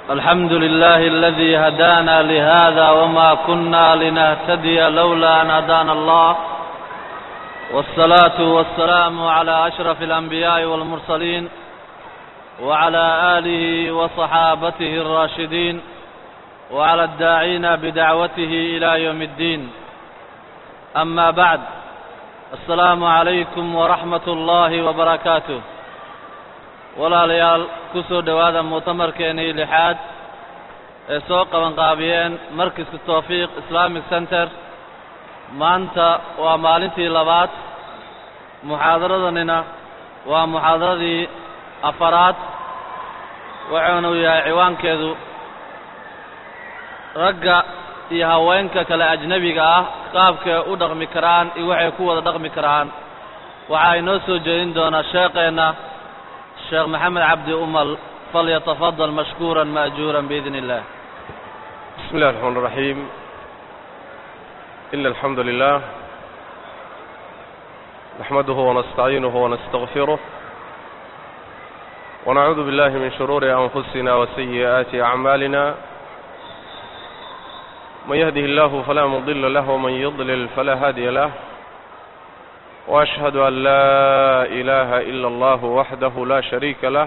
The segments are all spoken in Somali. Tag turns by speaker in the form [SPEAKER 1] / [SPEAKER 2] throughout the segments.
[SPEAKER 1] الحمد لله الذي هدانا لهذا وما كنا لنهتدي لولا أن هدانا الله والصلاة والسلام على أشرف الأنبياء والمرسلين وعلى آله وصحابته الراشدين وعلى الداعين بدعوته إلى يوم الدين أما بعد السلام عليكم ورحمة الله وبركاته walaalayaal ku soo dhowaada mu'tamarkeenii lixaad ee soo qabanqaabiyeen markiska tawfiiq islamic center maanta waa maalintii labaad muxaadaradanina waa muxaadaradii afaraad wuxuunu yahay ciwaankeedu ragga iyo haweenka kale ajnebiga ah qaabkay u dhaqmi karaan iyo waxay ku wada dhaqmi karaan waxaa inoo soo jeedin doonaa sheekeenna sheekh maxamed cabdi umal falyatafadal mashkuura maajuura biidn illah
[SPEAKER 2] بسم الله الرحمن الرحيم إن الحمد لله نحمده ونستعينه ونستغفره ونعوذ بالله من شرور أنفسنا وسيئات أعمالنا من يهده الله فلا مضل له ومن يضلل فلا هادي له وأشهد أن لا إله إلا الله وحده لا شريك له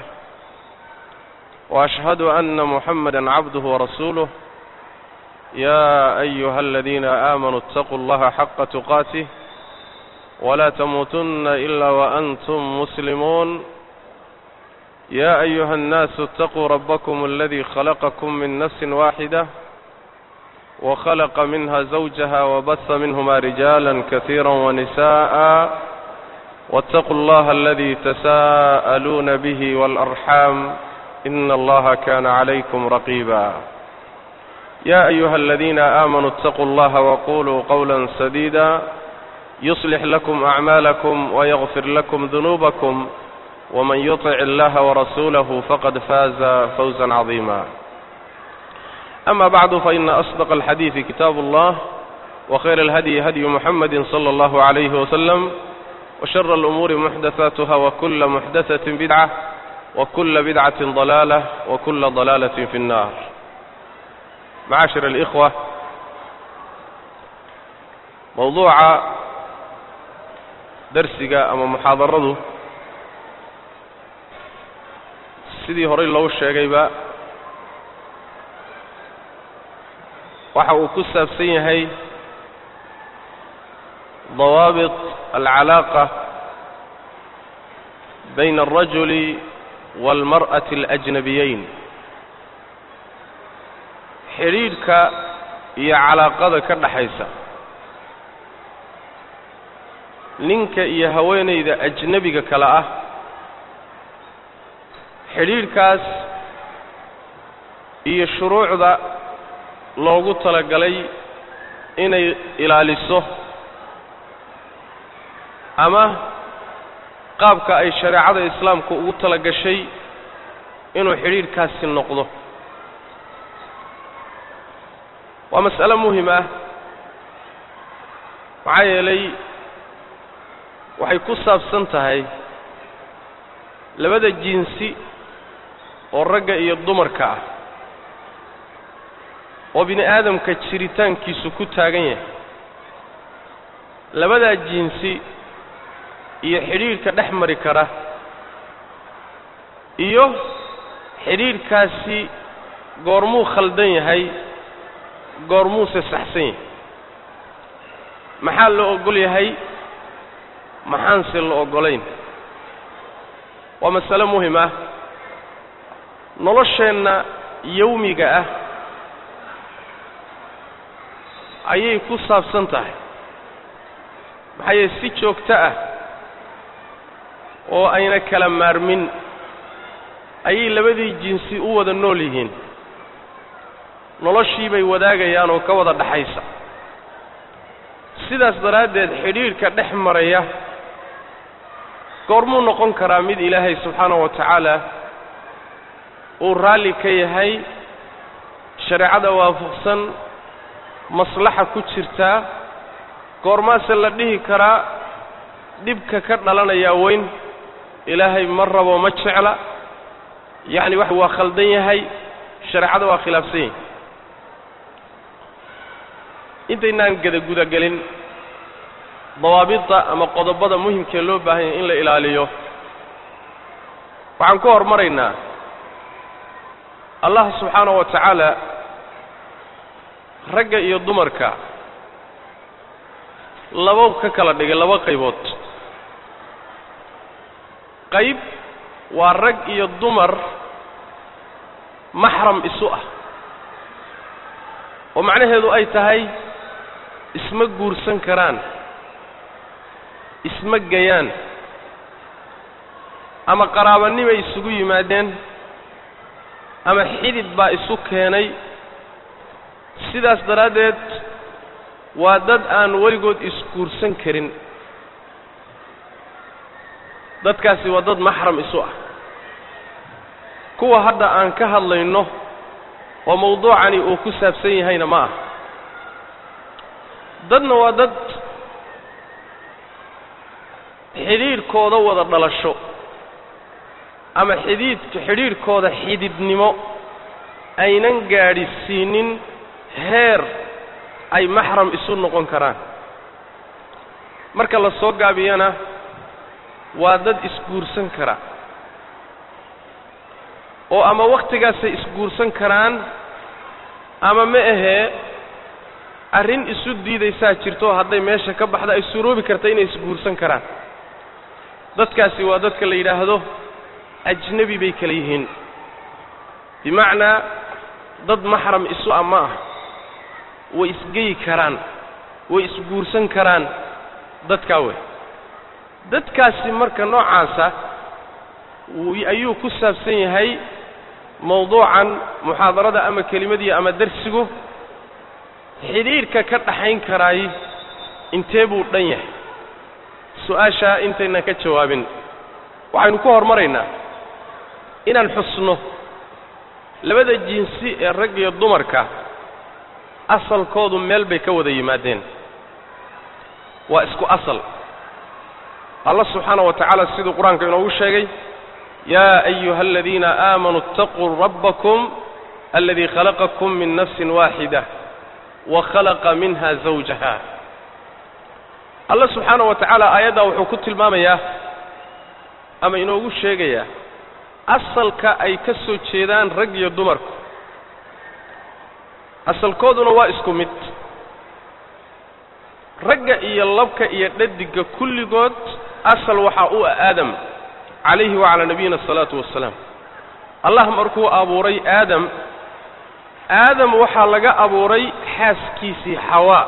[SPEAKER 2] وأشهد أن محمدا عبده ورسوله يا أيها الذين آمنوا اتقوا الله حق تقاته ولا تموتن إلا وأنتم مسلمون يا أيها الناس اتقوا ربكم الذي خلقكم من نفس واحدة وخلق منها زوجها وبث منهما رجالا كثيرا ونساء واتقوا الله الذي تساءلون به والأرحام إن الله كان عليكم رقيبا يا أيها الذين آمنوا اتقوا الله وقولوا قولا سديدا يصلح لكم أعمالكم ويغفر لكم ذنوبكم ومن يطع الله ورسوله فقد فاز فوزا عظيما أما بعد فإن أصدق الحديث كتاب الله وخير الهدي هدي محمد صلى الله عليه وسلم وشر الأمور محدثاتها وكل محدثة بدعة وكل بدعة ضلالة وكل ضلالة في النار معاشر الإخوة موضوع درسك أما محاضرته sidii horey loogu sheegayba waxa uu ku saabsan yahay dawaabit alcalaaqa bayna alrajuli waalmar'ati alajnabiyeyn xidhiidhka iyo calaaqada ka dhaxaysa ninka iyo haweenayda ajnebiga kale ah xidhiidhkaas iyo shuruucda loogu talagalay inay ilaaliso ama qaabka ay shareecada islaamku ugu tala gashay inuu xidhiidhkaasi noqdo waa mas'alo muhim ah maxaa yeelay waxay ku saabsan tahay labada jinsi oo ragga iyo dumarka ah oo bini aadamka jiritaankiisu ku taagan yahay labadaa jinsi iyo xidhiidhka dhex mari kara iyo xidhiidhkaasi goormuu khaldan yahay goormuuse saxsan yahay maxaa la oggol yahay maxaanse la oggolayn waa masale muhim ah nolosheenna yawmiga ah ayay ku saabsan tahay maxaa yeele si joogto ah oo ayna kala maarmin ayay labadii jinsi u wada nool yihiin noloshii bay wadaagayaan oo ka wada dhaxaysa sidaas daraaddeed xidhiidhka dhex maraya goormuu noqon karaa mid ilaahay subxaanahu wa tacaala uu raalli ka yahay shareecada waafaqsan maslaxa ku jirtaa goormaase la dhihi karaa dhibka ka dhalanayaa weyn ilaahay ma rabo ma jecla yacni wax waa khaldan yahay shareecada waa khilaafsan yahi intaynaan gada gudagelin dawaabidda ama qodobada muhimkee loo baahan yahay in la ilaaliyo waxaan ku hormaraynaa allah subxaana wa tacaala ragga iyo dumarka labo ka kala dhigay laba qaybood qayb waa rag iyo dumar maxram isu ah oo macnaheedu ay tahay isma guursan karaan isma gayaan ama qaraabanimay isugu yimaadeen ama xidid baa isu keenay sidaas daraaddeed waa dad aan weligood isguursan karin dadkaasi waa dad maxram isu ah kuwa hadda aan ka hadlayno oo mawduucani uu ku saabsan yahayna ma ah dadna waa dad xidhiidhkooda wada dhalasho ama xidhiidka xidhiidhkooda xididnimo aynan gaadhisiinin heer ay maxram isu noqon karaan marka la soo gaabiyana waa dad isguursan kara oo ama wakhtigaasay isguursan karaan ama ma ahee arrin isu diidaysaa jirto hadday meesha ka baxda ay suroobi karta inay isguursan karaan dadkaasi waa dadka la yidhaahdo ajnebi bay kala yihiin bimacnaa dad maxram isu ah ma ah way isgeyi karaan way isguursan karaan dadkaa wey dadkaasi marka noocaasa ayuu ku saabsan yahay mawduucan muxaadarada ama kelimadiya ama darsigu xidhiidhka ka dhaxayn karaay intee buu dhan yahay su-aashaa intaynan ka jawaabin waxaynu ku hormaraynaa inaan xusno labada jinsi ee rag iyo dumarka asalkoodu meel bay ka wada yimaadeen waa isku asal allah subxaana wa tacaala siduu qur-aanka inoogu sheegay yaa ayuha aladiina aamanuu اtaquu rabbakum aladii khalaqakum min nafsin waaxida wa khalaqa minha zawjaha allah subxaana wa tacaala aayaddaa wuxuu ku tilmaamayaa ama inoogu sheegayaa asalka ay ka soo jeedaan rag iyo dumarku asalkooduna waa isku mid ragga iyo labka iyo dhadigga kulligood asal waxaa u ah aadam calayhi wacalaa nabiyina asalaatu wassalaam allah markuu abuuray aadam aadam waxaa laga abuuray xaaskiisii xawaa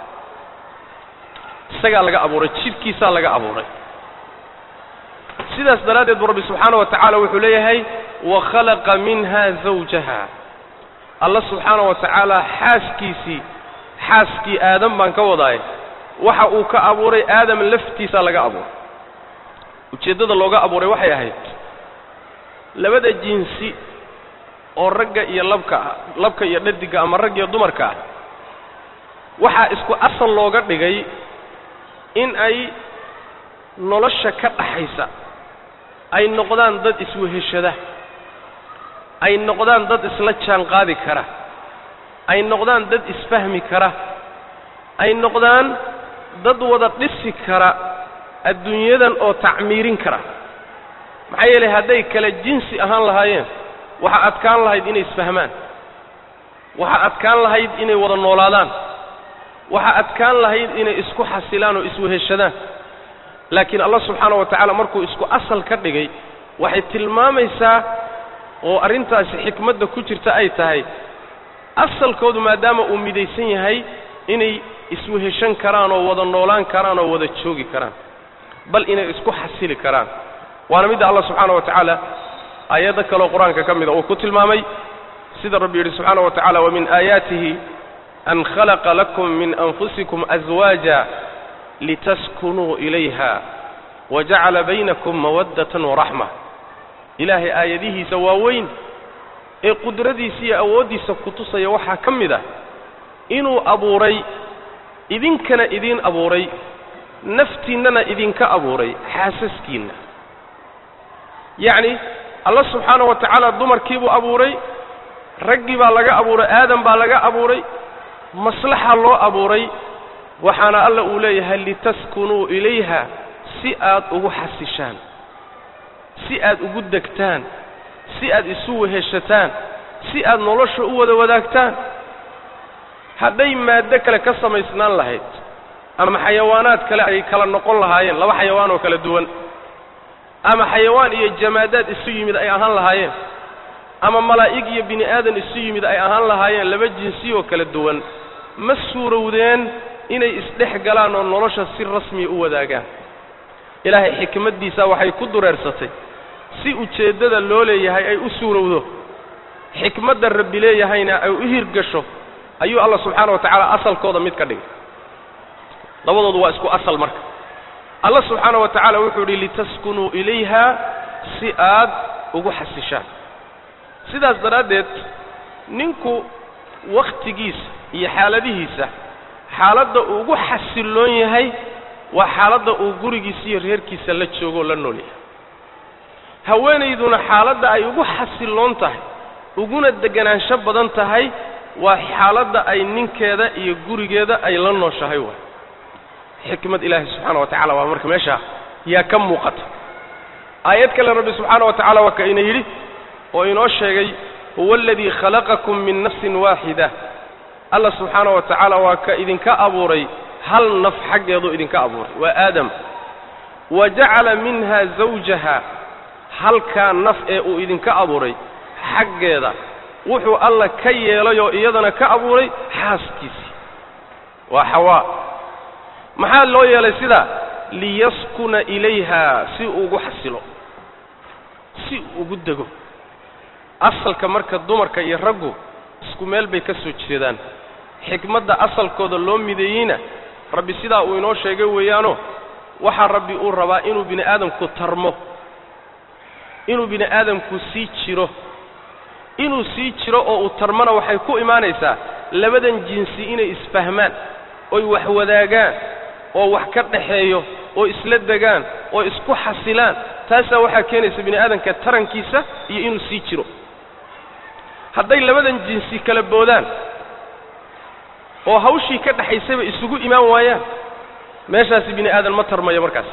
[SPEAKER 2] isagaa laga abuuray jidhkiisaa laga abuuray sidaas daraaddeed bu rabbi subxaana wa tacaala wuxuu leeyahay wa khalaqa minha zawjaha alla subxaana wa tacaala xaaskiisii xaaskii aadam baan ka wadaay waxa uu ka abuuray aadam laftiisaa laga abuuray ujeeddada looga abuuray waxay ahayd labada jinsi oo ragga iyo labka ah labka iyo dhadigga ama rag iyo dumarka ah waxaa isku asal looga dhigay in ay nolosha ka dhaxaysa ay noqdaan dad isweheshada ay noqdaan dad isla jaan qaadi kara ay noqdaan dad isfahmi kara ay noqdaan dad wada dhisi kara adduunyadan oo tacmiirin kara maxaa yeelay hadday kale jinsi ahaan lahaayeen waxaa adkaan lahayd inay isfahmaan waxaa adkaan lahayd inay wada noolaadaan waxaa adkaan lahayd inay isku xasilaan oo isweheshadaan laakiin allah subxaana wa tacaala markuu isku asal ka dhigay waxay tilmaamaysaa oo arrintaasi xikmadda ku jirta ay tahay asalkoodu maadaama uu midaysan yahay inay isweheshan karaan oo wada noolaan karaan oo wada joogi karaan bal inay isku xasili karaan waana midda allah subxaana wa tacaala aayaddo kaleo qur-aanka ka mida uu ku tilmaamay sida rabbi yidhi subxaana wa tacala wamin aayaatihi an khalaqa lakum min anfusikum aswaaja litaskunuu ilayha wajacala baynakum mawaddatan waraxma ilaahay aayadihiisa waaweyn ee qudradiisa iyo awooddiisa ku tusaya waxaa ka mid ah inuu abuuray idinkana idiin abuuray naftiinnana idinka abuuray xaasaskiinna yacni allah subxaana wa tacaala dumarkiibuu abuuray raggii baa laga abuuray aadam baa laga abuuray maslaxa loo abuuray waxaana alla uu leeyahay litaskunuu ilayha si aad ugu xasishaan si aad ugu degtaan si aad isu weheshataan si aad nolosha u wada wadaagtaan hadday maaddo kale ka samaysnaan lahayd ama xayawaanaad kale ay kala noqon lahaayeen laba xayawaan oo kala duwan ama xayawaan iyo jamaadaad isu yimid ay ahaan lahaayeen ama malaa'ig iyo bini aadan isu yimid ay ahaan lahaayeen laba jinsi oo kala duwan ma suurowdeen inay isdhex galaan oo nolosha si rasmiya u wadaagaan ilaahay xikmaddiisa waxay ku dureersatay si ujeeddada loo leeyahay ay u suurowdo xikmadda rabbi leeyahayna ay u hirgasho ayuu alla subxaana wa tacaala asalkooda mid ka dhigay labadoodu waa isku asal marka alla subxaana wa tacaala wuxuu yidhi litaskunuu ilayha si aad ugu xasishaan sidaas daraaddeed ninku wakhtigiisa iyo xaaladihiisa xaaladda uu ugu xasilloon yahay waa xaaladda uu gurigiisa iyo reerkiisa la joogo oo la nool yahay haweenayduna xaaladda ay ugu xasilloon tahay uguna deganaansho badan tahay waa xaaladda ay ninkeeda iyo gurigeeda ay la nooshahay waay xikmad ilaahi subxaana wa tacala waa marka meeshaa yaa ka muuqata aayad kale rabbi subxaana wa tacala waa ka ina yidhi oo inoo sheegay huwa aladii khalaqakum min nafsin waaxida alla subxaana wa tacaala waa ka idinka abuuray hal naf xaggeeduu idinka abuuray waa aadam wa jacala minha zawjaha halkaa naf ee uu idinka abuuray xaggeeda wuxuu alla ka yeelay oo iyadana ka abuuray xaaskiisii waa xawaa maxaa loo yeelay sidaa liyaskuna ilayha si uu ugu xasilo si uu ugu dego asalka marka dumarka iyo raggu isku meel bay ka soo jeedaan xikmadda asalkooda loo mideeyeyna rabbi sidaa uu inoo sheegay weeyaano waxaa rabbi uu rabaa inuu bini aadamku tarmo inuu bini aadamku sii jiro inuu sii jiro oo uu tarmona waxay ku imaanaysaa labadan jinsi inay isfahmaan oy wax wadaagaan oo wax ka dhaxeeyo oo isla degaan oo isku xasilaan taasaa waxaa keenaysa bini aadamka tarankiisa iyo inuu sii jiro hadday labadan jinsi kala boodaan oo hawshii ka dhaxaysayba isugu imaan waayaan meeshaasi bini aadan ma tarmayo markaas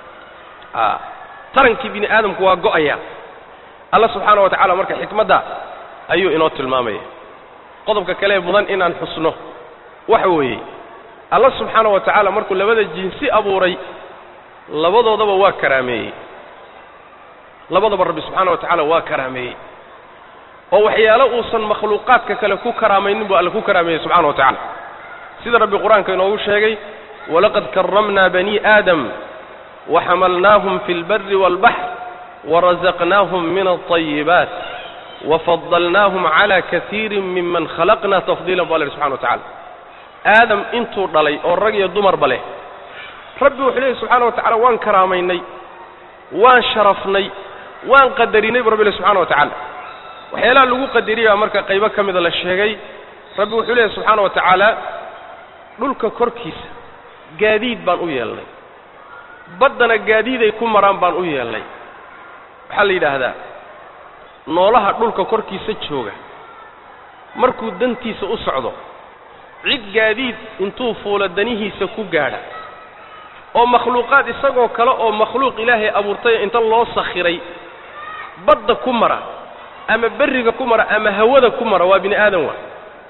[SPEAKER 2] a tarankii bini aadamku waa go'aya alla subxaana wa tacala marka xikmadda ayuu inoo tilmaamaya qodobka kalee mudan inaan xusno waxa weeye alla subxaana wa tacaala markuu labada jinsi abuuray labadoodaba waa karaameeyey labadaba rabbi subxaana wa tacaala waa karaameeyey oo waxyaalo uusan makhluuqaadka kale ku karaamaynin buu alla ku karaameeyey subxana wa tacala sida rabbi qur-aanka inoogu sheegay walaqad karramna bani aadam waxamalnaahum fi اlbari wاlbaxr warazaqnaahum min alطayibaat wafadalnaahum cala kaiiri miman khalaqna tafdiila bu alla yidhi subxana wa tacala aadam intuu dhalay oo rag iyo dumarba leh rabbi wuxuu leeyahy subxaana wa tacala waan karaamaynay waan sharafnay waan qadarinay bu rabbi leh subxana wa tacala waxyaalaha lagu qadariyay baa marka qaybo ka mida la sheegay rabbi wuxuu leeyahy subxaana wa tacaala dhulka korkiisa gaadiid baan u yeelnay baddana gaadiiday ku maraan baan u yeelnay waxaa la yidhaahdaa noolaha dhulka korkiisa jooga markuu dantiisa u socdo cid gaadiid intuu fuulo danihiisa ku gaadha oo makhluuqaad isagoo kale oo makhluuq ilaahay abuurtay inta loo sakhiray badda ku mara ama berriga ku mara ama hawada ku mara waa bini aadan waa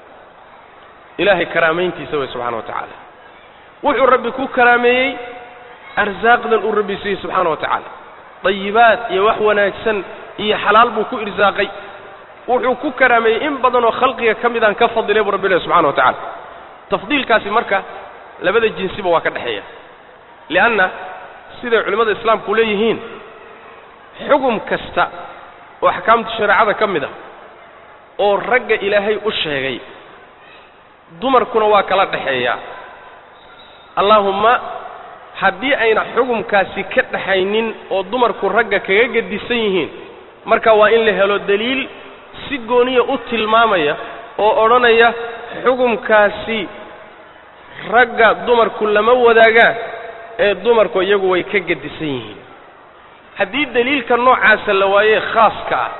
[SPEAKER 2] ilaahay karaamayntiisa way subxana wa tacaala wuxuu rabbi ku karaameeyey arsaaqdan uu rabbi siiyey subxaana wa tacaala dayibaad iyo wax wanaagsan iyo xalaal buu ku irsaaqay wuxuu ku karaameeyey in badan oo khalqiga ka midaan ka fadilay buu rabbi lehy subxana wa tacala tafdiilkaasi marka labada jinsiba waa ka dhexeeya li'anna siday culimmada islaamku leeyihiin xugum kasta oo axkaamta shareecada ka mid a oo ragga ilaahay u sheegay dumarkuna waa kala dhexeeyaa allaahumma haddii ayna xugumkaasi ka dhaxaynin oo dumarku ragga kaga gedisan yihiin marka waa in la helo deliil si gooniya u tilmaamaya oo odhanaya xugumkaasi ragga dumarku lama wadaagaan ee dumarku iyagu way ka gedisan yihiin haddii deliilka noocaasa la waayee khaaska ah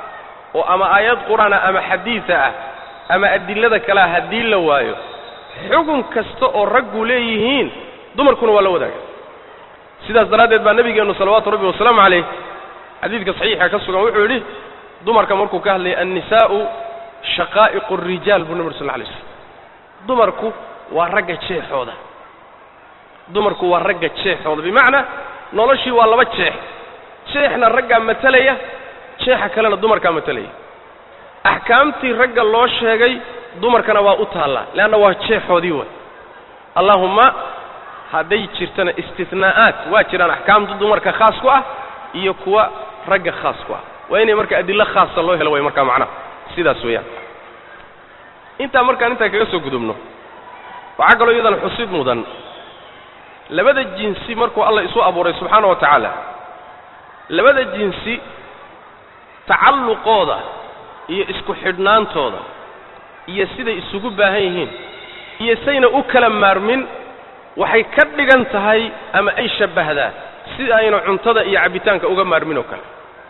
[SPEAKER 2] oo ama aayad qur-aana ama xadiida ah ama adilada kalea haddii la waayo xugun kasta oo raggu leeyihiin dumarkuna waa la wadaaga sidaas daraaddeed baa nebigeennu salawaatu rabbi wasalaamu calayh xadiidka saxiixa ka sugan wuxuu yidhi dumarka markuu ka hadlayay annisaa'u shaqaa'iqu rijaal buu nabi ur sal lla alay slam dumarku waa ragga jeexooda dumarku waa ragga jeexooda bimacnaa noloshii waa laba jeex jeexna raggaa matalaya jeexa kalena dumarkaa matalaya axkaamtii ragga loo sheegay dumarkana waa u taallaa leanna waa jeexoodii way allaahumma hadday jirtana istinaa'aat waa jiraan axkaamta dumarka khaas ku ah iyo kuwa ragga khaas ku ah waa inay marka adillo khaasa loo helo way markaa macnaha sidaas weeyaan intaa markaan intaa kaga soo gudubno waxaa kaloo iyadana xusid mudan labada jinsi markuu allah isu abuuray subxaana wa tacaala labada jinsi tacalluqooda iyo isku xidhnaantooda iyo siday isugu baahan yihiin iyo sayna u kala maarmin waxay ka dhigan tahay ama ay shabbahdaa si ayna cuntada iyo cabbitaanka uga maarmin oo kale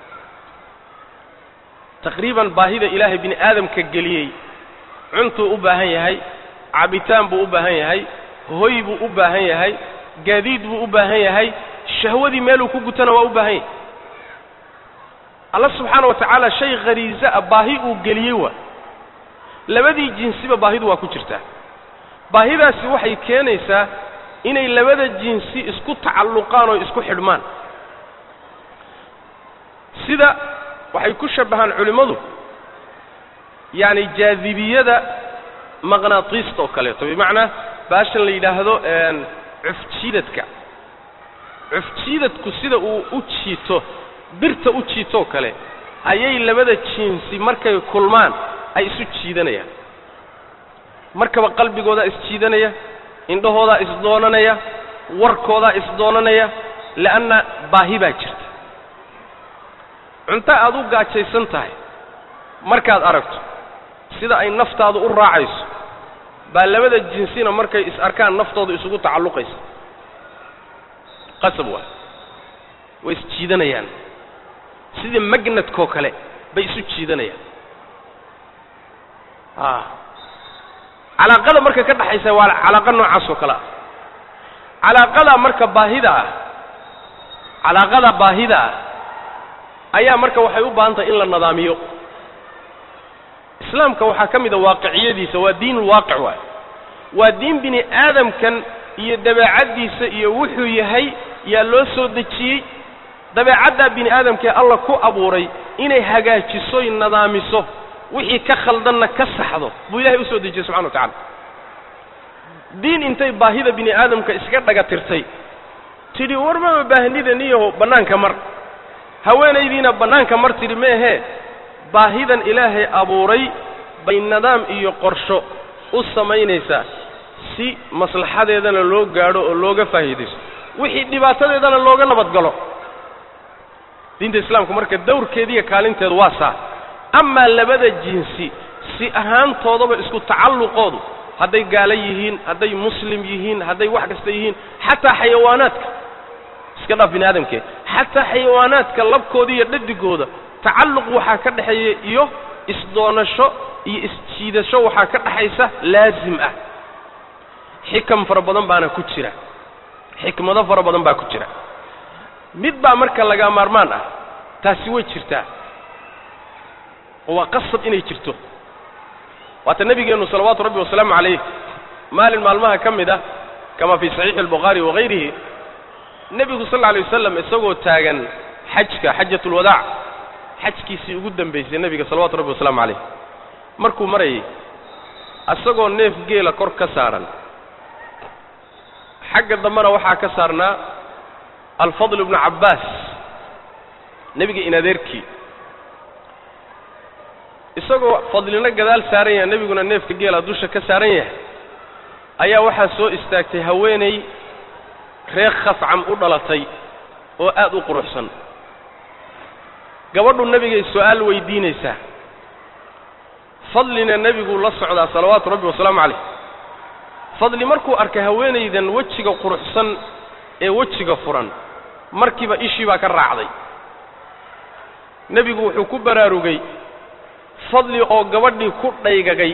[SPEAKER 2] taqriiban baahida ilaahay bini aadamka geliyey cuntuu u baahan yahay cabbitaan buu u baahan yahay hoy buu u baahan yahay gaadiid buu u baahan yahay shahwadii meeluu ku gutana waa u baahan yahay alla subxaana wa tacaala shay khariiso ah baahi uu geliyey waa labadii jinsiba baahidu waa ku jirtaa baahidaasi waxay keenaysaa inay labada jinsi isku tacalluqaan oo isku xidhmaan sida waxay ku shabbahaan culimmadu yacni jaadibiyada maqnaatiista oo kaleeto bimacnaa baashan la yidhaahdo cufjiidadka cufjiidadku sida uu u jiito birta u jiitoo kale ayay labada jinsi markay kulmaan ay isu jiidanayaan markaba qalbigoodaa isjiidanaya indhahoodaa isdoonanaya warkoodaa isdoonanaya le'anna baahi baa jirta cunto aad u gaajaysan tahay markaad aragto sida ay naftaadu u raacayso baa labada jinsina markay is arkaan naftooda isugu tacalluqaysa qasab waay way isjiidanayaan sida magnadkoo kale bay isu jiidanayaan a calaaqada marka ka dhaxaysa waa calaaqa noocaas oo kale ah calaaqada marka baahida ah calaaqada baahida ah ayaa marka waxay u baahan tahay in la nadaamiyo islaamka waxaa ka mid a waaqiciyadiisa waa diinulwaaqic waay waa diin bini aadamkan iyo dabeecaddiisa iyo wuxuu yahay yaa loo soo dejiyey dabeecaddaa bini aadamkee alla ku abuuray inay hagaajisoy nadaamiso wixii ka khaldanna ka saxdo buu ilahay u soo dejiyey subxana wa tacala diin intay baahida bini aadamka iska dhaga tirtay tidhi war maba baahnida niyaho bannaanka mar haweenaydiina bannaanka mar tidhi meehee baahidan ilaahay abuuray bay nidaam iyo qorsho u samaynaysaa si maslaxadeedana loo gaadho oo looga faa'iidaysto wixii dhibaatadeedana looga nabadgalo diinta islaamku marka dawrkeediiyo kaalinteedu waa saa amaa labada jinsi si ahaantoodaba isku tacalluqoodu hadday gaalo yihiin hadday muslim yihiin hadday wax kasta yihiin xataa xayawaanaadka iska dhaaf bini aadamkee xataa xayawaanaadka labkooda iyo dhadigooda tacalluq waxaa ka dhexeeya iyo isdoonasho iyo isjiidasho waxaa ka dhaxaysa laasim ah xikam fara badan baana ku jira xikmado fara badan baa ku jira mid baa marka laga maarmaan ah taasi way jirtaa oo waa qasab inay jirto waata nebigeennu salawaatu rabbi wasalaamu calayh maalin maalmaha ka mid ah kama fii saxiixi albukhaari wagayrihi nebigu sal alla alay wasalam isagoo taagan xajka xajatulwadaac xajkiisii ugu dambaysay nebiga salawatu rabbi wasalaamu calayh markuu marayay isagoo neef geela kor ka saaran xagga dambena waxaa ka saarnaa alfadl ibnu cabbaas nebiga in adeerkii isagoo fadlina gadaal saaran yahay nebiguna neefka geela dusha ka saaran yahay ayaa waxaa soo istaagtay haweenay reer khascam u dhalatay oo aad u quruxsan gabadhu nebigay su'aal weydiinaysaa fadlina nebiguu la socdaa salawaatu rabbi wasalaamu calayh fadli markuu arkay haweenaydan wejiga quruxsan ee wejiga furan markiiba ishii baa ka raacday nebigu wuxuu ku baraarugay fadli oo gabadhii ku dhaygagay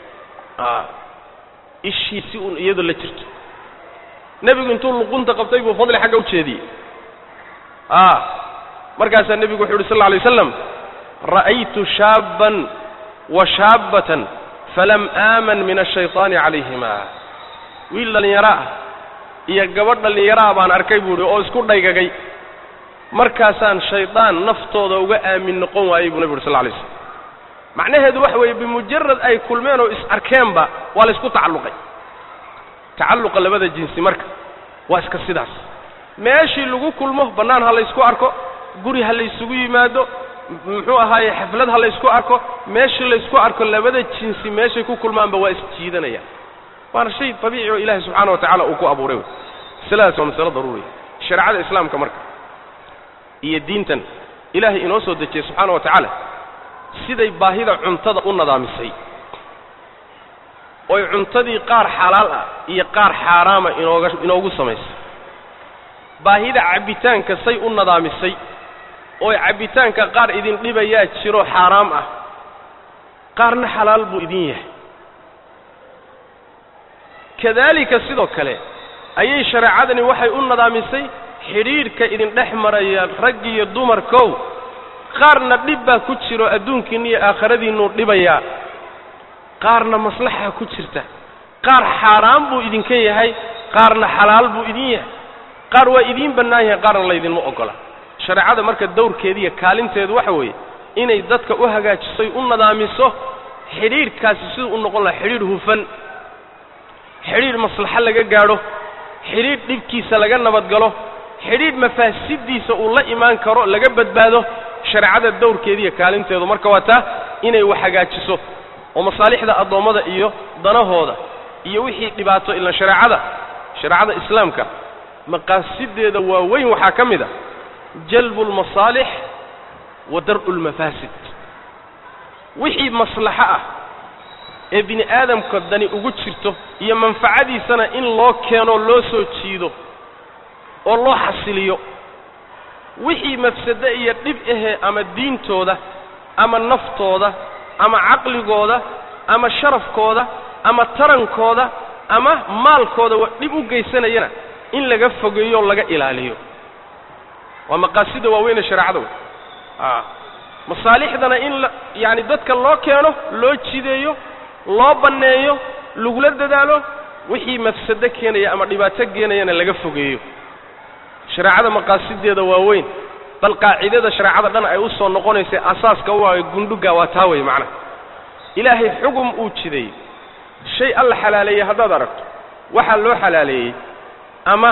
[SPEAKER 2] ishii si uun iyadoo la jirto nebigu intuu luqunta qabtay buu fadli xagga u jeediyey markaasaa nebigu wuxu uhi sal lla alay waslam ra'aytu shaabban wa shaabbatan falam aaman min ashayطaani calayhima wiil dhallinyaro ah iyo gabadh dhallinyaro ah baan arkay buu idhi oo isku dhaygagay markaasaan shaydaan naftooda uga aamin noqon waayey buu nebi uri sal lla alay slam macnaheedu waxa weeye bimujarad ay kulmeen oo is arkeenba waa la ysku tacalluqay tacalluqa labada jinsi marka waa iska sidaas meeshii lagu kulmo bannaan ha laysku arko guri ha laysugu yimaado muxuu ahaaye xaflad ha laysku arko meeshii laysku arko labada jinsi meeshay ku kulmaanba waa isjiidanayaan waana shay dabiici oo ilaahay subxaana wa tacala uu ku abuuray wey masaladaas waa masalo daruuriya shareecada islaamka marka iyo diintan ilaahay inoo soo dejiyey subxaana wa tacaala siday baahida cuntada u nadaamisay oy cuntadii qaar xalaal ah iyo qaar xaaraama inooga inoogu samaysay baahida cabbitaanka say u nadaamisay ooy cabbitaanka qaar idin dhibayaa jiro xaaraam ah qaarna xalaal buu idin yahay kadaalika sidoo kale ayay shareecadani waxay u nadaamisay xidhiidhka idin dhex maraya rag iyo dumarkow qaarna dhib baa ku jiro adduunkiinna iyo aakhiradiinnuu dhibayaa qaarna maslaxa ku jirta qaar xaaraan buu idinka yahay qaarna xalaal buu idin yahay qaar waa idiin bannaan yahay qaarna laydinma oggola shareecada marka dawrkeediiyo kaalinteedu waxa weeye inay dadka u hagaajisay u nadaamiso xidhiidhkaasi siduu u noqon lahaa xidhiidh hufan xidhiidh maslaxo laga gaadho xidhiidh dhibkiisa laga nabadgalo xidhiidh mafaasiddiisa uu la imaan karo laga badbaado shareecada dawrkeediiyo kaalinteedu marka waa taa inay wax hagaajiso oo masaalixda addoommada iyo danahooda iyo wixii dhibaato ilan shareecada shareecada islaamka maqaasideeda waaweyn waxaa ka mid a jalbu lmasaalix wa dar'u lmafaasid wixii maslaxo ah ee bini aadamka dani ugu jirto iyo manfacadiisana in loo keenoo loo soo jiido oo loo xasiliyo wixii mafsade iyo dhib ahee ama diintooda ama naftooda ama caqligooda ama sharafkooda ama tarankooda ama maalkooda wa dhib u geysanayana in laga fogeeyo o laga ilaaliyo waa maqaasida waaweyne shareecada wey a masaalixdana in la yacani dadka loo keeno loo jideeyo loo banneeyo lagula dadaalo wixii mafsado keenaya ama dhibaato keenayana laga fogeeyo shareecada maqaasideeda waa weyn bal qaacidada shareecada dhan ay u soo noqonaysay asaaska u ah gundhuga waa taa wey macnaha ilaahay xugum uu jiday shay alla xalaaleeyey haddaad aragto waxaa loo xalaaleeyey ama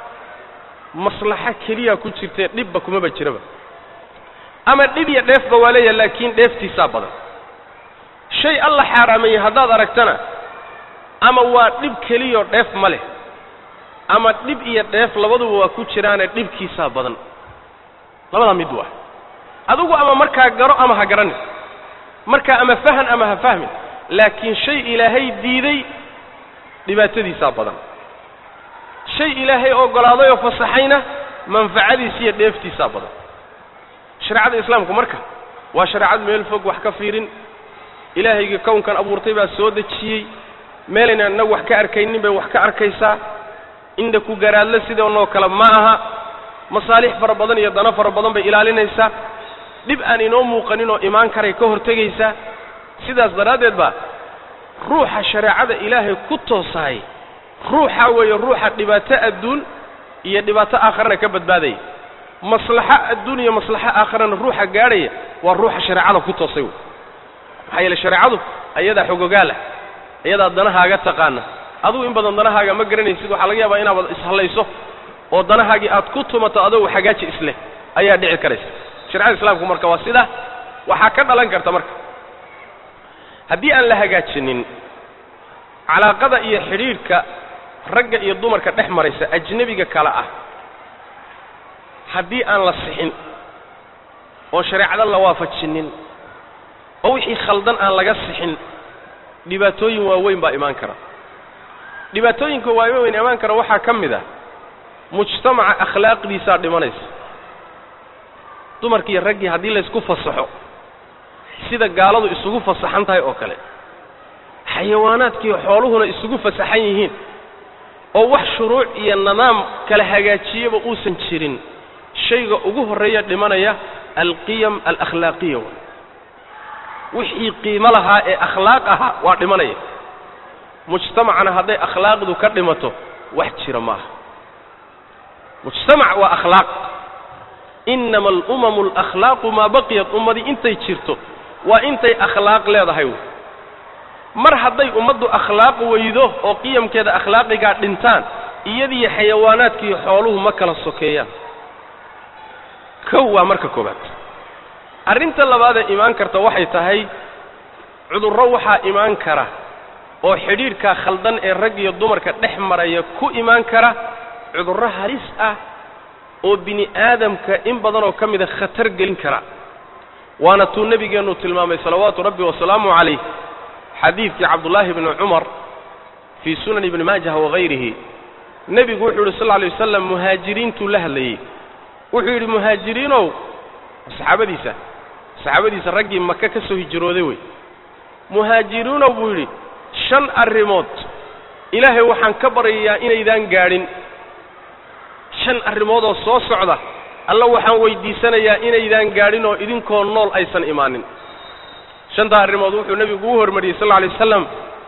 [SPEAKER 2] maslaxo keliya ku jirtee dhibba kumaba jiraba ama dhib iyo dheefba waa leeyahay laakiin dheeftiisaa badan shay alla xaaraameeyey haddaad aragtana ama waa dhib keliyao dheef ma leh ama dhib iyo dheef labaduba waa ku jiraane dhibkiisaa badan labadaa mid waa adigu ama markaa garo ama ha garanin markaa ama fahan ama ha fahmin laakiin shay ilaahay diiday dhibaatadiisaa badan shay ilaahay oggolaaday oo fasaxayna manfacadiisa iyo dheeftiisaa badan shareecada islaamku marka waa shareecad meel fog wax ka fiirin ilaahaygii kownkan abuurtay baa soo dejiyey meelayna innagu wax ka arkaynin bay wax ka arkaysaa indha ku garaadle sidoonoo kale ma aha masaalix fara badan iyo dano fara badan bay ilaalinaysaa dhib aan inoo muuqanin oo imaan karay ka hortegaysaa sidaas daraaddeed baa ruuxa shareecada ilaahay ku toosahay ruuxa weeye ruuxa dhibaato adduun iyo dhibaato aakharana ka badbaadaya maslaxo adduun iyo maslaxo aakharana ruuxa gaadhaya waa ruuxa shareecada ku toosay wey maxaa yeele shareecadu ayadaa xogogaalah ayadaa danahaaga taqaana adugu in badan danahaaga ma garanaysid waxaa laga yaabaa inaad ishallayso oo danahaagii aad ku tumato adogu xagaaji isleh ayaa dhici karaysa sharecada islaamku marka waa sidaa waxaa ka dhalan karta marka haddii aan la hagaajinin calaaqada iyo xidhiidhka ragga iyo dumarka dhex maraysa ajnebiga kale ah haddii aan la sixin oo shareecada la waafajinin oo wixii khaldan aan laga sixin dhibaatooyin waaweyn baa imaan kara dhibaatooyinka waaweyn imaan kara waxaa ka mid ah mujtamaca akhlaaqdiisaa dhimanaysa dumarkiiyo raggii haddii laysku fasaxo sida gaaladu isugu fasaxan tahay oo kale xayawaanaadkiiyo xooluhuna isugu fasaxan yihiin oo wax shuruuc iyo nidaam kala hagaajiyaba uusan jirin shayga ugu horreeya dhimanaya alqiyam alakhlaaqiya waay wixii qiimo lahaa ee akhlaaq ahaa waa dhimanaya mujtamacana hadday akhlaaqdu ka dhimato wax jira ma aha mujtamac waa akhlaaq inama alumamu alakhlaaqu maa baqiyat ummadii intay jirto waa intay akhlaaq leedahay wey mar hadday ummaddu akhlaaq weydo oo qiyamkeeda akhlaaqigaa dhintaan iyadiiyo xayawaanaadkiiyo xooluhu ma kala sokeeyaan kow waa marka koobaad arrinta labaadee imaan karta waxay tahay cudurro waxaa imaan kara oo xidhiidhkaa khaldan ee rag iyo dumarka dhex maraya ku imaan kara cudurro halis ah oo bini aadamka in badanoo ka mida khatar gelin kara waana tuu nebigeennu tilmaamay salawaatu rabbi wasalaamu calayh xadiidkii cabdullaahi bni cumar fii sunan ibni maajah wagayrihi nebigu wuxuu yidhi sal lla alay wasalam muhaajiriintuu la hadlayey wuxuu yidhi muhaajiriinow saxaabadiisa saxaabadiisa raggii maka ka soo hijrooday wey muhaajiriinow buu yidhi shan arrimood ilaahay waxaan ka baryayaa inaydaan gaadhin shan arrimoodoo soo socda alla waxaan weydiisanayaa inaydaan gaadhin oo idinkoo nool aysan imaanin shantaa arrimood wuxuu nebigu u hormariyey sal lla alay wasalam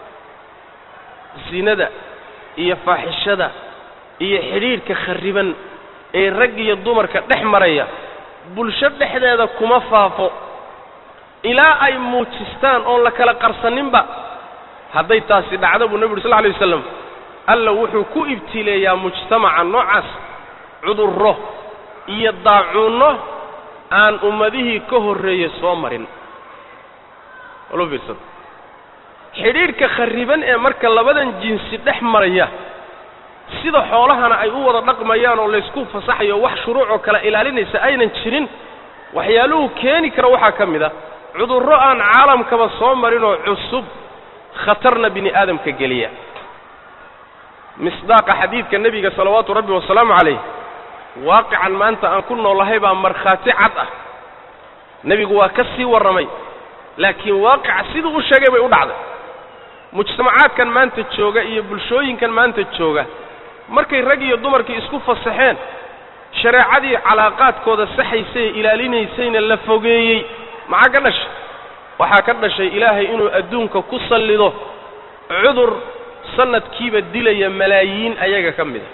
[SPEAKER 2] sinada iyo faaxishada iyo xidhiidhka kharriban ee rag iyo dumarka dhex maraya bulsho dhexdeeda kuma faafo ilaa ay muujistaan oon la kala qarsaninba hadday taasi dhacdo buu nebi uri sal lla alay wasalam alla wuxuu ku ibtileeyaa mujtamaca noocaas cudurro iyo daacuunno aan ummadihii ka horreeye soo marin walu fiirsada xidhiidhka kharriban ee marka labadan jinsi dhex maraya sida xoolahana ay u wada dhaqmayaan oo laysku fasaxayo wax shuruucoo kale ilaalinaysa aynan jirin waxyaaluhu keeni kara waxaa ka mid a cudurro aan caalamkaba soo marinoo cusub khatarna bini aadamka geliya misdaaqa xadiidka nebiga salawaatu rabbi wasalaamu calayh waaqican maanta aan ku noolahay baa markhaati cad ah nebigu waa ka sii warramay laakiin waaqica siduu u sheegay bay u dhacday mujtamacaadkan maanta jooga iyo bulshooyinkan maanta jooga markay rag iyo dumarkii isku fasaxeen shareecadii calaaqaadkooda saxaysay ilaalinaysayna la fogeeyey maxaa ka dhashay waxaa ka dhashay ilaahay inuu adduunka ku sallido cudur sanadkiiba dilaya malaayiin ayaga ka mid a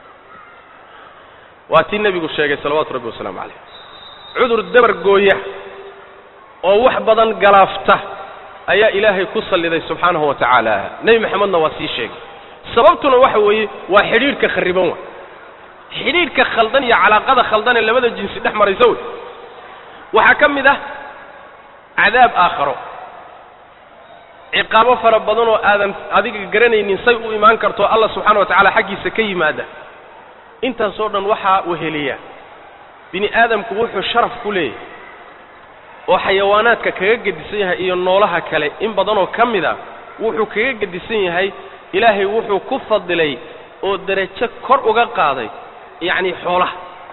[SPEAKER 2] waa tii nebigu sheegay salawaatu rabbi wasalaamu calayh cudur dabar gooya oo wax badan galaafta ayaa ilaahay ku salliday subxaanahu wa tacaala nebi maxamedna waa sii sheegay sababtuna waxa weeye waa xidhiidhka kharriban wa xidhiidhka khaldan iyo calaaqada khaldan ee labada jinsi dhex maraysa wey waxaa ka mid ah cadaab aakharo ciqaabo fara badan oo aadan adiga garanaynin say u imaan karto allah subxaana wa tacaala xaggiisa ka yimaada intaasoo dhan waxaa weheliya bini aadamku wuxuu sharaf ku leeyahay oo xayawaanaadka kaga gedisan yahay iyo noolaha kale in badanoo ka mid a wuxuu kaga gedisan yahay ilaahay wuxuu ku fadilay oo derajo kor uga qaaday yacni xoolaha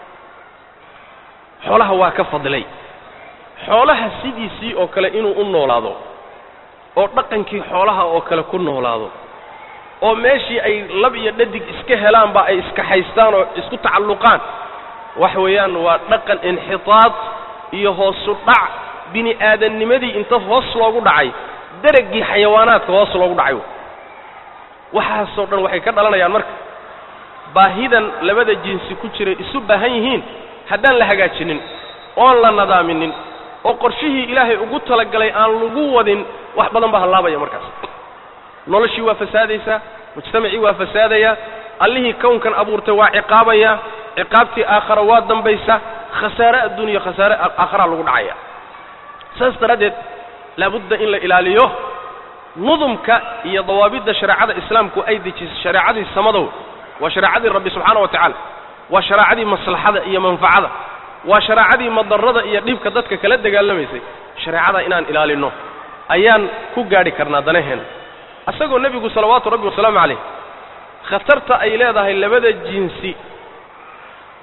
[SPEAKER 2] xoolaha waa ka fadilay xoolaha sidiisii oo kale inuu u noolaado oo dhaqankii xoolaha oo kale ku noolaado oo meeshii ay lab iyo dhadig iska helaanba ay iska haystaan oo isku tacalluqaan wax weeyaan waa dhaqan inxitaad iyo hoosu dhac bini aadannimadii inta hoos loogu dhacay deraggii xayawaanaadka hoos loogu dhacay waxaasoo dhan waxay ka dhalanayaan marka baahidan labada jinsi ku jiray isu baahan yihiin haddaan la hagaajinin oon la nadaaminin oo qorshihii ilaahay ugu talagalay aan lagu wadin wax badan baa hallaabaya markaas noloshii waa fasaadaysaa mujtamacii waa fasaadaya allihii kownkan abuurtay waa ciqaabaya ciqaabtii aakhara waa dambaysa khasaare adduuniya khasaare aakharaa lagu dhacaya saas daraaddeed laabudda in la ilaaliyo nudumka iyo dawaabidda shareecada islaamku ay dejisay shareecadii samadow waa shareecadii rabbi subxaana wa tacaala waa shareecadii maslaxada iyo manfacada waa shareecadii madarrada iyo dhibka dadka kala dagaalamaysay shareecada inaan ilaalinno ayaan ku gaadhi karnaa danaheenna isagoo nebigu salawaatu rabbi wasalaamu calayh khatarta ay leedahay labada jinsi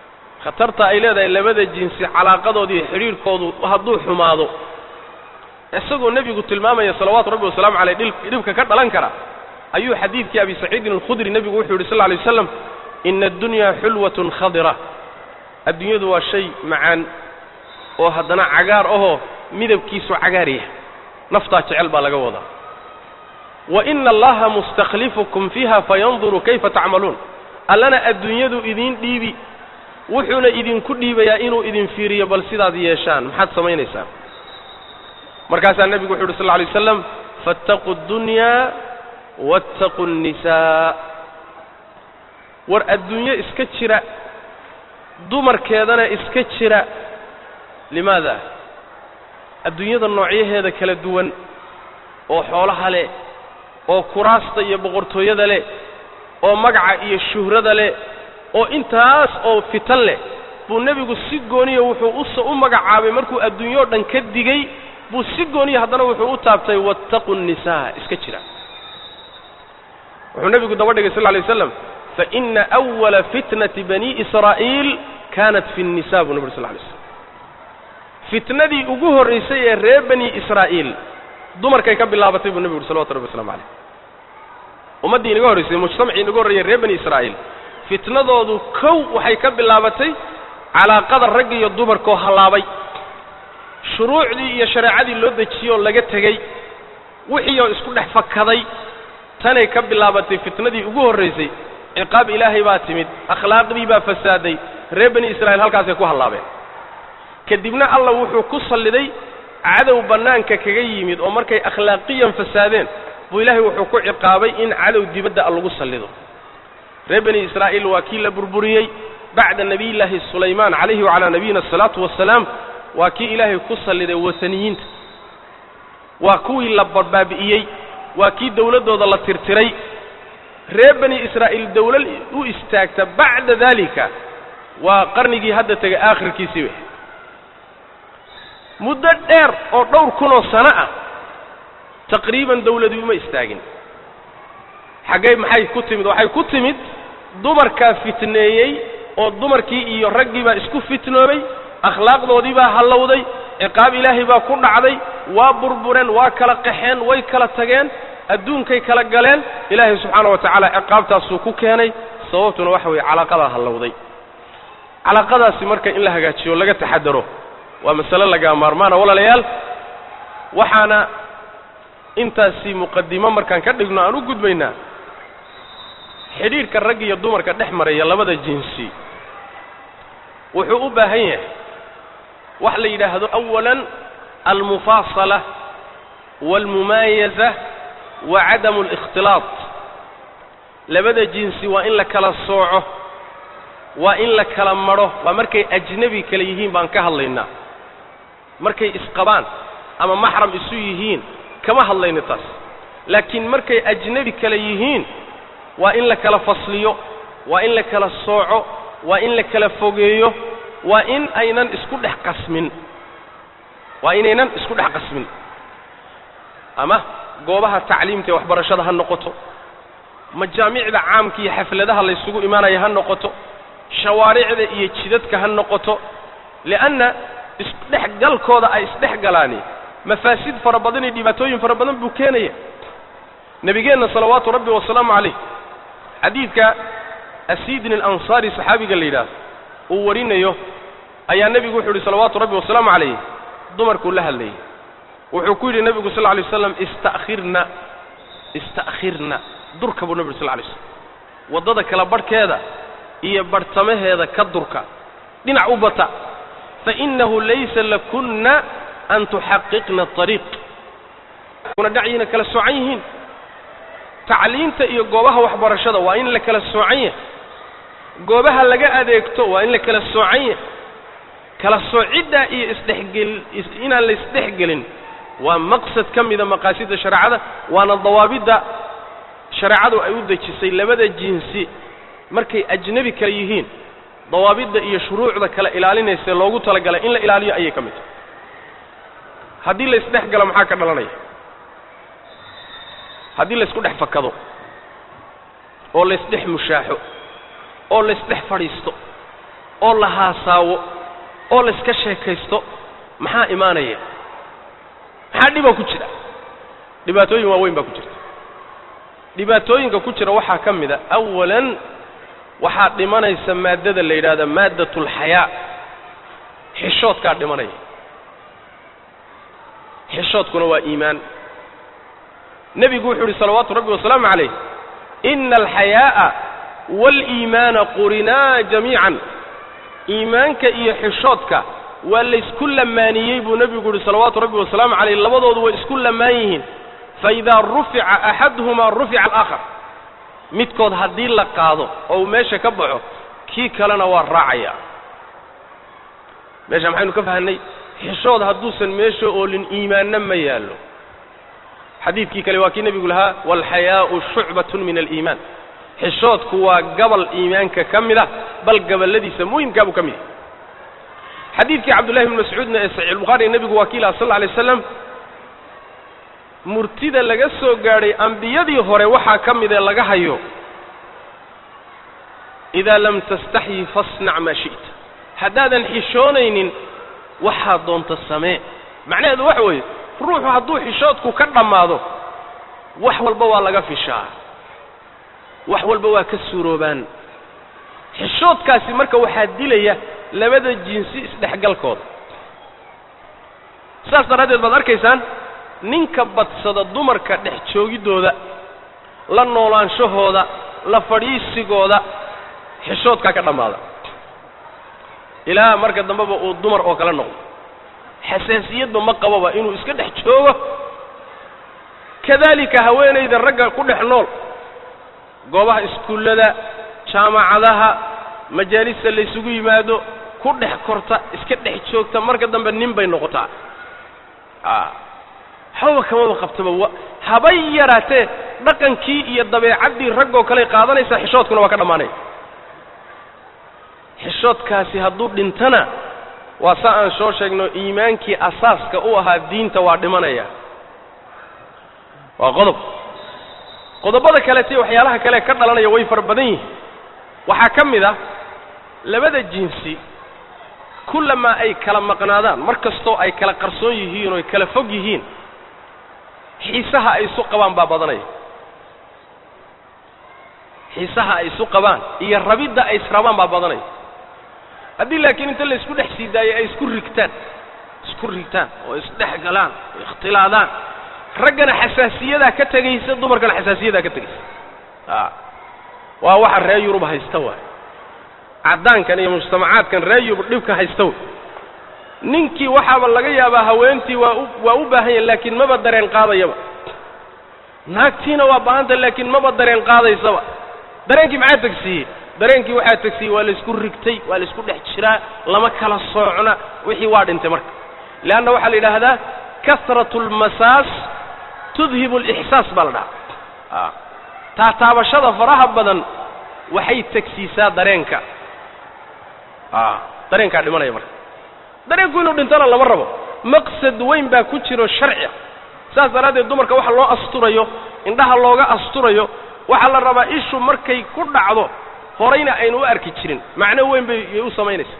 [SPEAKER 2] khatarta ay leedahay labada jinsi calaaqadooda iyo xidhiidhkoodu hadduu xumaado isagoo nebigu tilmaamaya salawaatu rabbi wasalaamu caleyh dhibka ka dhalan kara ayuu xadiidkii abi saciidin alkhudri nebigu wuxuu yidhi sal lla alay waslam ina addunyaa xulwatun khadira adduunyadu waa shay macaan oo haddana cagaar ahoo midabkiisu cagaarya naftaa jecel baa laga wadaa wa ina allaha mustakhlifukum fiiha fayanduru kayfa tacmaluun allana adduunyadu idiin dhiibi wuxuuna idinku dhiibayaa inuu idin fiiriyo bal sidaad yeeshaan maxaad samaynaysaan markaasaa nebigu wuxu uhi sal lla alay waslam faataquu ddunyaa waataquu nnisaa war adduunyo iska jira dumarkeedana iska jira limaada adduunyada noocyaheeda kala duwan oo xoolaha leh oo kuraasta iyo boqortooyada leh oo magaca iyo shuhrada leh oo intaas oo fitan leh buu nebigu si gooniya wuxuu us u magacaabay markuu adduunyao dhan ka digay buu si gooniya haddana wuxuu u taabtay waataquu nnisaa iska jira wuxuu nebigu daba dhigay sal lla alay waslam faina awala fitnati bani israa'iil kaanat fi الnisa buu nebi ur sl lay slam fitnadii ugu horraysay ee reer bani israa'iil dumarkay ka bilaabatay buu nebigu uhi salawatu rabbi waslamu calayh ummaddii inaga horraysay mujtamacii inaga horreeyey reer bani israa'iil fitnadoodu kow waxay ka bilaabatay calaaqada ragga iyo dumarkoo hallaabay shuruucdii iyo shareecadii loo dejiyoo laga tegey wixii oo isku dhex fakaday tanay ka bilaabatay fitnadii ugu horraysay ciqaab ilaahay baa timid akhlaaqdii baa fasaaday reer bani israa'iil halkaasay ku hallaabeen kadibna alla wuxuu ku salliday cadow bannaanka kaga yimid oo markay akhlaaqiyan fasaadeen buu ilaahay wuxuu ku ciqaabay in cadow dibadda lagu sallido reer bani israa'iil waa kii la burburiyey bacda nebiyillaahi sulaymaan calayhi wacalaa nabiyina asalaatu wassalaam waa kii ilaahay ku salliday wataniyiinta waa kuwii la barbaabi'iyey waa kii dowladdooda la tirtiray reer bani israa'iil dowlad u istaagta bacda daalika waa qarnigii hadda tegay aakhirkiisii wey muddo dheer oo dhowr kunoo sano ah taqriiban dawladii uma istaagin xaggay maxay ku timid waxay ku timid dumarkaa fitneeyey oo dumarkii iyo raggii baa isku fitnoobay akhlaaqdoodii baa hallowday ciqaab ilaahay baa ku dhacday waa burbureen waa kala qaxeen way kala tageen adduunkay kala galeen ilaahay subxaana wa tacaala ciqaabtaasuu ku keenay sababtuna waxa weeye calaaqadaa hallowday calaaqadaasi marka in la hagaajiyo laga taxadaro waa masale lagaa maarmaana walaalayaal waxaana intaasi muqadimo markaan ka dhigno aan u gudbaynaa xidhiidhka rag iyo dumarka dhex maraya labada jinsi wuxuu u baahan yahay wax la yidhaahdo awalan almufaasala waalmumaayaza wa cadamu alikhtilaaq labada jinsi waa in la kala sooco waa in la kala madho waa markay ajnebi kale yihiin baan ka hadlaynaa markay isqabaan ama maxram isu yihiin kama hadlayno taas laakiin markay ajnebi kale yihiin waa in la kala fasliyo waa in la kala sooco waa in la kala fogeeyo waa in aynan isku dhex qasmin waa inaynan isku dhex qasmin ama goobaha tacliimta ee waxbarashada ha noqoto majaamicda caamka iyo xafladaha laysugu imaanaya ha noqoto shawaaricda iyo jidadka ha noqoto li'anna isdhex galkooda ay isdhex galaani mafaasid fara badan iyo dhibaatooyin fara badan buu keenaya nebigeenna salawaatu rabbi wasalaamu calayh xadiidka asiidin alansaari saxaabiga la yidhaahdo uu warinayo ayaa nebigu wuxuu yidhi salawaatu rabbi wasalaamu calayh dumarkuu la hadlayay wuxuu ku yidhi nebigu sal lla lay waslam ista'khirna ista'khirna durka buu nebigu sal lla lay slam waddada kala barhkeeda iyo barhtamaheeda ka durka dhinac u bata fainahu laysa lakunna an tuxaqiqna ariiq kuna dhacyiina kala soocan yihiin tacliinta iyo goobaha waxbarashada waa in la kala soocan yahay goobaha laga adeegto waa in la kala soocan yahay kala soociddaa iyo isdhexgel inaan la isdhexgelin waa maqsad ka mida maqaasidda shareecada waana dawaabidda shareecadu ay u dejisay labada jinsi markay ajnebi kale yihiin dawaabidda iyo shuruucda kala ilaalinaysae loogu talagalay in la ilaaliyo ayay ka mid tahay haddii la isdhex galo maxaa ka dhalanaya haddii la isku dhex fakado oo la isdhex mushaaxo oo la isdhex fadhiisto oo la haasaawo oo la iska sheekaysto maxaa imaanaya maxaa dhiboo ku jira dhibaatooyin waaweyn baa ku jirta dhibaatooyinka ku jira waxaa ka mid a awalan waxaa dhimanaysa maaddada la yidhahda maaddatulxayaa xishoodkaa dhimanaya xishoodkuna waa iimaan nebigu wuxuu yidhi salawaatu rabbi wasalaamu calayh ina alxayaa'a waaliimaana qurinaa jamiican iimaanka iyo xishoodka waa laysku lamaaniyey buu nebigu yidhi salawaatu rabbi wasalaamu calayh labadoodu way isku lamaan yihiin faidaa rufica axaduhumaa rufica alaakhar midkood haddii la qaado oo uu meesha ka baxo kii kalena waa raacaya meesha maxaynu ka fahanay xishood hadduusan meesha oolin iimaanna ma yaallo xadiidkii kale waa kii nebigu lahaa waalxayaa'u shucbatun min aliimaan xishoodku waa gabal iimaanka ka mid ah bal gabaladiisa muhimkaa buu ka mid yahay xadiidkii cabdullahi bni mascuudna ee saxiix albukhaari nebigu waa kii laha sal lla alay waslam murtida laga soo gaadhay ambiyadii hore waxaa ka mid ee laga hayo idaa lam tastaxyi fasnac maa shi'ta haddaadan xishoonaynin waxaa doonta samee macnaheedu waxa weeye ruuxu hadduu xishoodku ka dhammaado wax walba waa laga fishaa wax walba waa ka suuroobaan xishoodkaasi marka waxaa dilaya labada jinsi isdhexgalkooda saas daraaddeed baad arkaysaan ninka badsada dumarka dhex joogiddooda la noolaanshahooda la fadhiisigooda xishoodkaa ka dhammaada ilaa marka dambeba uu dumar oo kale noqdo xasaasiyadba ma qababa inuu iska dhex joogo kadaalika haweenayda ragga ku dhex nool goobaha iskuullada jaamacadaha majaalista laysugu yimaado ku dhex korta iska dhex joogta marka dambe nin bay noqotaa a waxbaba kamaba qabtaba wa habay yaraatee dhaqankii iyo dabeecaddii raggoo kaley qaadanaysaa xishoodkuna waa ka dhammaanaya xishoodkaasi hadduu dhintana waa sa aan soo sheegno iimaankii asaaska u ahaa diinta waa dhimanaya waa qodob qodobbada kaleete waxyaalaha kale ka dhalanaya way fara badan yihiin waxaa ka mid ah labada jinsi kullamaa ay kala maqnaadaan mar kastoo ay kala qarsoon yihiin oo ay kala fog yihiin xiisaha ay isu qabaan baa badanaya xiisaha ay isu qabaan iyo rabidda ay israbaan baa badanaya haddii laakiin inta la isku dhex sii daayay ay isku rigtaan isku rigtaan oo isdhex galaan oo ikhtilaadaan raggana xasaasiyadaa ka tegaysa dumarkana xasaasiyadaa ka tegaysa a waa waxa reer yurub haysta waay caddaankan iyo mujtamacaadkan reer yurub dhibka haysta way ninkii waxaaba laga yaabaa haweentii waa u waa u baahan yahay laakiin maba dareen qaadayaba naagtiina waa baahanta laakiin maba dareen qaadaysaba dareenkii maxaa tegsiiyey dareenkii waxaa tegsiiyey waa laysku rigtay waa laysku dhex jiraa lama kala soocna wixii waa dhintay marka leanna waxaa la yidhaahdaa kasratu almasaas tudhibu alixsaas baa la dhahaa taataabashada faraha badan waxay tegsiisaa dareenka a dareenkaa dhimanaya marka dareenku inuu dhintona lama rabo maqsad weyn baa ku jiro sharci saas daraaddeed dumarka waxa loo asturayo indhaha looga asturayo waxaa la rabaa ishu markay ku dhacdo horayna aynu u arki jirin macno weyn bay yay u samaynaysaa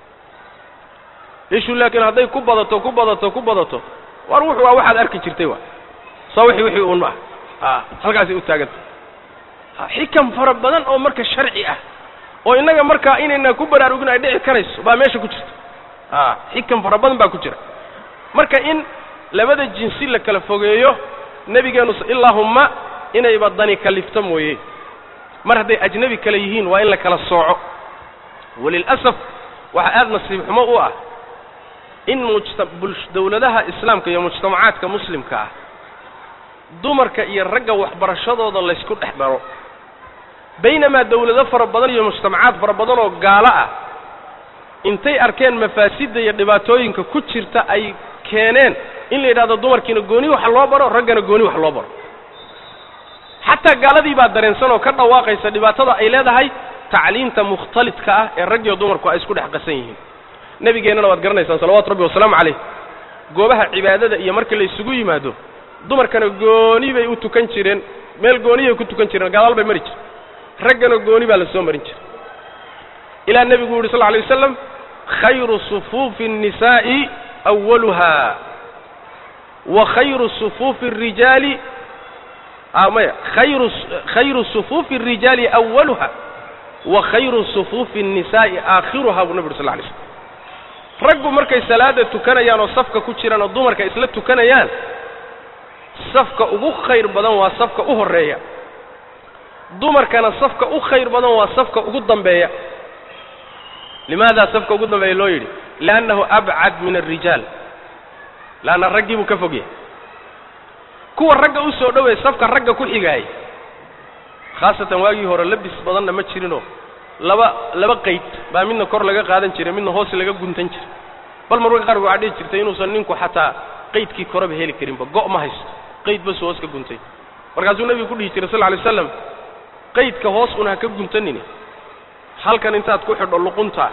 [SPEAKER 2] ishu laakiin hadday ku badato ku badato ku badato war wuxu waa waxaad arki jirtay wa soo wixii wixii uun ma ah halkaasay u taaganta xikam fara badan oo marka sharci ah oo innaga markaa inayna ku baraarugin ay dhici karayso baa meesha ku jirta a xikam fara badan baa ku jira marka in labada jinsi la kala fogeeyo nebigeenu ilaahumma inayba dani kalifto mooye mar hadday ajnebi kale yihiin waa in la kala sooco walilasaf waxaa aada nasiib xumo u ah in mujta dawladaha islaamka iyo mujtamacaadka muslimka ah dumarka iyo ragga waxbarashadooda laysku dhex daro baynamaa dawlado fara badan iyo mujtamacaad fara badan oo gaalo ah intay arkeen mafaasidda iyo dhibaatooyinka ku jirta ay keeneen in la yidhahdo dumarkiina gooni wax loo baro raggana gooni wax loo baro xataa gaaladii baa dareensan oo ka dhawaaqaysa dhibaatada ay leedahay tacliinta mukhtalidka ah ee raggiyo dumarku ay isku dhex qasan yihiin nebigeennana waad garanaysaan salawaatu rabbi wasalaamu calayh goobaha cibaadada iyo marka la isugu yimaado dumarkana gooni bay u tukan jireen meel gooniyay ku tukan jireen gadaal bay mari jireen raggana gooni baa la soo marin jiray ilaa nebigu yuhi sal lla alay wasalam khayru sufuufi الnisaa'i awaluha wa khayru sufuufi الrijaali maya khayru khayru sufuufi الrijaali awaluha wa khayru sufuufi الnisaa'i aakhiruha buu nabi uri sal lay slm raggu markay salaada tukanayaan oo safka ku jiraan oo dumarka isla tukanayaan safka ugu khayr badan waa safka u horreeya dumarkana safka u khayr badan waa safka ugu dambeeya limaada safka ugu dambeeya loo yidhi liannahu abcad min alrijaal leanna raggii buu ka fog yahay kuwa ragga u soo dhoweey safka ragga ku xigaayay khaasatan waagii hore labis badanna ma jirinoo laba laba qayd baa midna kor laga qaadan jiray midna hoos laga guntan jiray bal marmarka qaarkood waxaa dhihi jirtay inuusan ninku xataa qaydkii koreba heli karinba go' ma haysto qayd basu hoos ka guntay markaasuu nebigu ku dhihi jiray sal ly slam qaydka hoos un ha ka guntanini halkan intaad ku xidho luqunta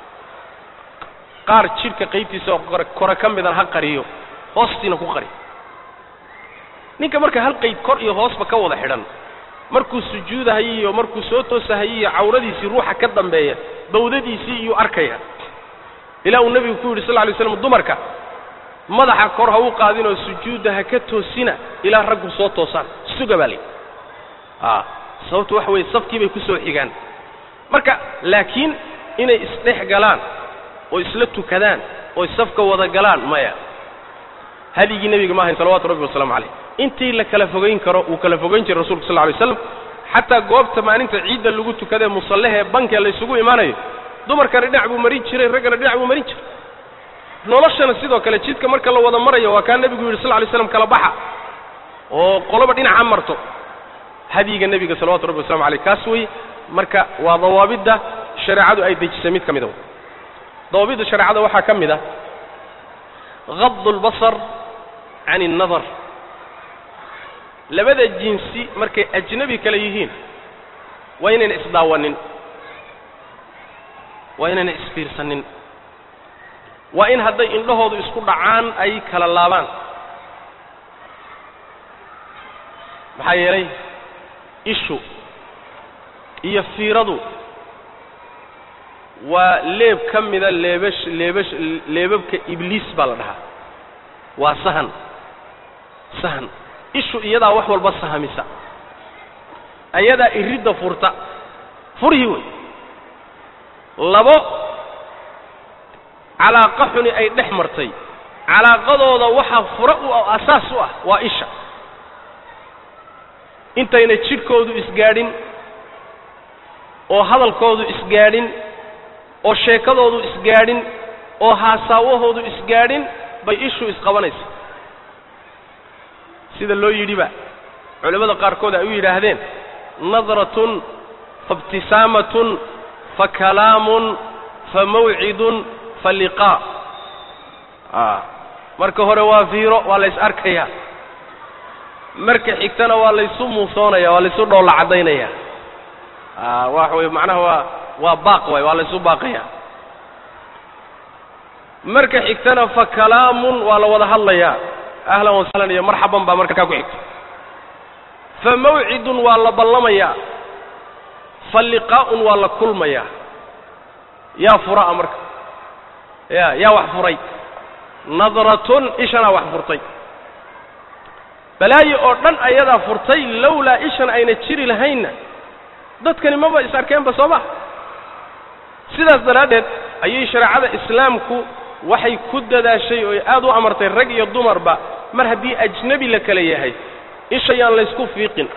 [SPEAKER 2] qaar jidhka qaybtiisa oo kore ka midan ha qariyo hoostiina ku qari ninka marka hal qayd kor iyo hoosba ka wada xidhan markuu sujuudahayo iyo markuu soo toosahayo iyo cawradiisii ruuxa ka dambeeya bawdadiisii iyuu arkaya ilaa uu nebigu ku yidhi sal ly slam dumarka madaxa kor ha u qaadinoo sujuudda ha ka toosina ilaa raggu soo toosaan suga baa layi a sababtu waxa weeye safkii bay ku soo xigaan marka laakiin inay isdhex galaan oo isla tukadaan ooy safka wada galaan maya hadyigii nebiga ma ahayn salawatu rabbi wasalaamu calayh intii la kala fogayn karo wuu kala fogayn jiray rasulka sal lay slam xataa goobta maalinta ciidda lagu tukadee musallehee bankee laysugu imaanayo dumarkana dhinac buu marin jiray raggana dhinac buu marin jiray noloshana sidoo kale jidka marka la wada marayo waa kaa nebigu yidhi sal lay slam kala baxa oo qoloba dhinaca marto hadyiga nebiga salawatu rabbi waslamu aleyh kaas wey marka waa dawaabidda shareecadu ay dejisay mid ka mida dawaabidda shareecada waxaa ka mid a gadu اlbasar can الnadar labada jinsi markay ajnebi kale yihiin waa inayna isdaawanin waa inayna isfiirsanin waa in hadday indhahoodu isku dhacaan ay kala laabaan maxaa yeelay ishu iyo fiiradu waa leeb ka mida leebash leebash leebabka ibliis baa la dhahaa waa sahan sahan ishu iyadaa wax walba sahamisa ayadaa iridda furta furhii wey labo calaaqa xuni ay dhex martay calaaqadooda waxaa fura u asaas u ah waa isha intayna jidhkoodu isgaadhin oo hadalkoodu isgaadhin oo sheekadoodu isgaadhin oo haasaawahoodu isgaadhin bay ishu isqabanaysa sida loo yidhiba culimmada qaarkood ay u yidhaahdeen nadratun faibtisaamatun fa kalaamun fa mawcidun fa liqaa a marka hore waa fiiro waa lays arkayaa marka xigtana waa laysu muusoonaya waa laysu dhoolla caddaynaya a waxa weye macnaha waa waa baaq waay waa laysu baaqaya marka xigtana fa kalaamun waa la wada hadlayaa ahlan wasahlan iyo marxaban baa markaa ku xigta fa mawcidun waa la ballamayaa fa liqaa'un waa la kulmayaa yaa fura'a marka ya yaa wax furay nadratun ishanaa wax furtay balaayo oo dhan ayadaa furtay lowlaa ishan ayna jiri lahaynna dadkani maba is arkeenba soo ma sidaas daraaddeed ayay shareecada islaamku waxay ku dadaashay oo aad u amartay rag iyo dumarba mar haddii ajnebi la kala yahay isha yaan laysku fiiqin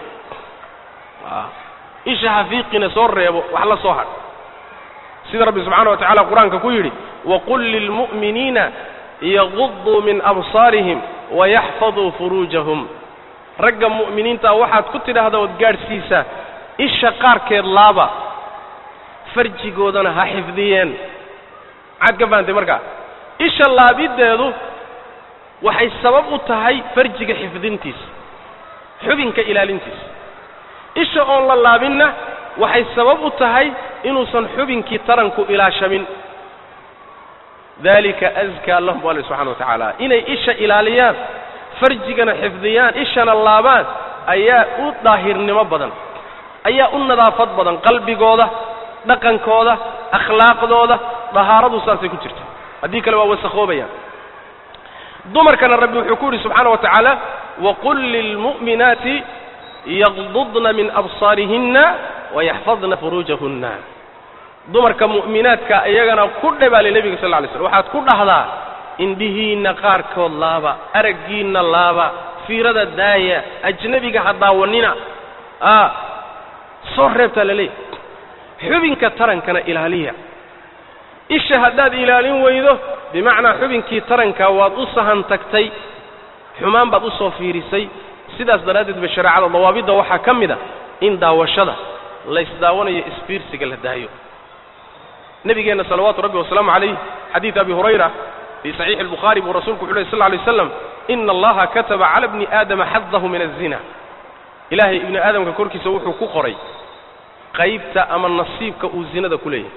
[SPEAKER 2] isha ha fiiqina soo reebo wax la soo hadh sida rabbi subxaana wa tacala qur-aanka ku yidhi waqul lilmu'miniina yaguduu min absaarihim wayaxfaduu furuujahum ragga mu'miniintaa waxaad ku tidhaahda ood gaadhsiisaa isha qaarkeed laaba farjigoodana ha xifdiyeen maxaad ka fahantay markaa isha laabiddeedu waxay sabab u tahay farjiga xifdintiisa xubinka ilaalintiisa isha oon la laabinna waxay sabab u tahay inuusan xubinkii taranku ilaashamin dalika askaa lahum alle subxana wa tacaala inay isha ilaaliyaan farjigana xifdiyaan ishana laabaan ayaa u daahirnimo badan ayaa u nadaafad badan qalbigooda dhaqankooda akhlaaqdooda dahaaradu saasay ku jirta haddii kale waa wasakoobayaan dumarkana rabbi wuxuu ku yidhi subxaana wa tacaala waqul lilmu'minaati yaqdudna min absaarihinna wayaxfadna furuujahunna dumarka mu'minaadka iyagana ku dhe baa li nebiga sal lla alay slam waxaad ku dhahdaa indhihiinna qaarkood laaba araggiinna laaba fiirada daaya ajnebiga ha daawanina a soo reebtaa la leeyahy xubinka tarankana ilaaliya isha haddaad ilaalin weydo bimacnaa xubinkii taranka waad u sahan tagtay xumaan baad u soo fiirisay sidaas daraaddeed ba shareecada dawaabidda waxaa ka mid a in daawashada laysdaawanayo isfiirsiga la daayo nebigeenna salawaatu rabbi wasalaamu calayh xadiid abi hurayra fii saxiixi albukhaari buu rasuulku wuxu ley sl lay slam ina allaha kataba cala bni aadama xadahu min azina ilaahay ibni aadamka korkiisa wuxuu ku qoray qaybta ama nasiibka uu zinada ku leeyahay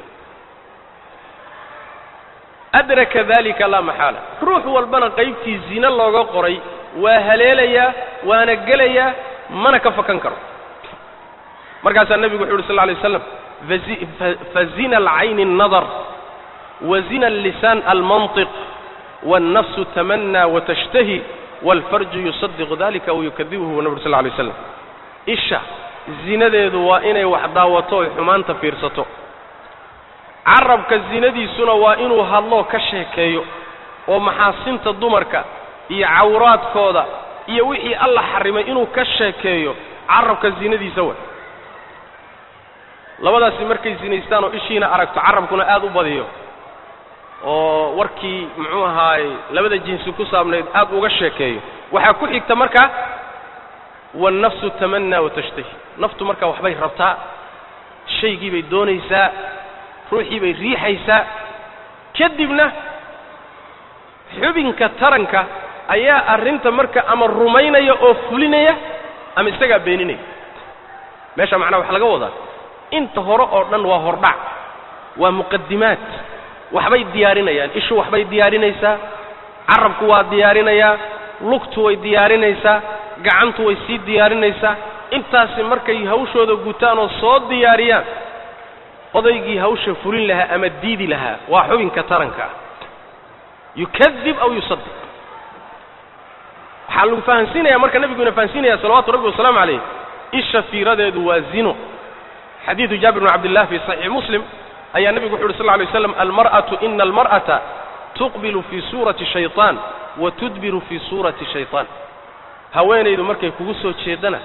[SPEAKER 2] adraka dalika laa maxaala ruux walbana qaybtii zine looga qoray waa haleelayaa waana gelayaa mana ka fakan karo markaasaa nebigu wuxu uhi sal lla lay waslam fazina alcayni الnadar wazina allisaan almanطiq wاlnafsu tamanى watashtahi wاlfarju yusadiqu dalika aw yukadibuhu nabi ur sal lay slam isha zinadeedu waa inay wax daawato oy xumaanta fiirsato carabka zinadiisuna waa inuu hadloo ka sheekeeyo oo maxaasinta dumarka iyo cawraadkooda iyo wixii alla xarrimay inuu ka sheekeeyo carabka zinadiisa way labadaasi markay zinaystaan oo ishiina aragto carabkuna aad u badiyo oo warkii muxuu ahaaye labada jinsi ku saabnayd aad uga sheekeeyo waxaa ku xigta markaa wannafsu tamanaa watashtahi naftu markaa waxbay rabtaa shaygii bay doonaysaa ruuxii bay riixaysaa kadibna xubinka taranka ayaa arrinta marka ama rumaynaya oo fulinaya ama isagaa beeninaya meesha macnaha waxaa laga wadaa inta hore oo dhan waa hordhac waa muqadimaad waxbay diyaarinayaan ishu waxbay diyaarinaysaa carabku waa diyaarinayaa lugtu way diyaarinaysaa gacantu way sii diyaarinaysaa intaasi markay hawshooda gutaan oo soo diyaariyaan odaygii hawsha fulin lahaa ama diidi lahaa waa xubinka taranka ah yukadib aw yusadiq waxaa lagu fahansiinaya marka nebigu ina fahansiinaya salawaatu rabbi wasalaamu calayh isha fiiradeedu waa zino xadiidu jaabir bn cabdillah fi saxiix muslim ayaa nebigu wuxu uhi sal lay slam almar'atu ina almar'ata tuqbilu fii suurati shayطaan wa tudbiru fii suurati shayطaan haweenaydu markay kugu soo jeedana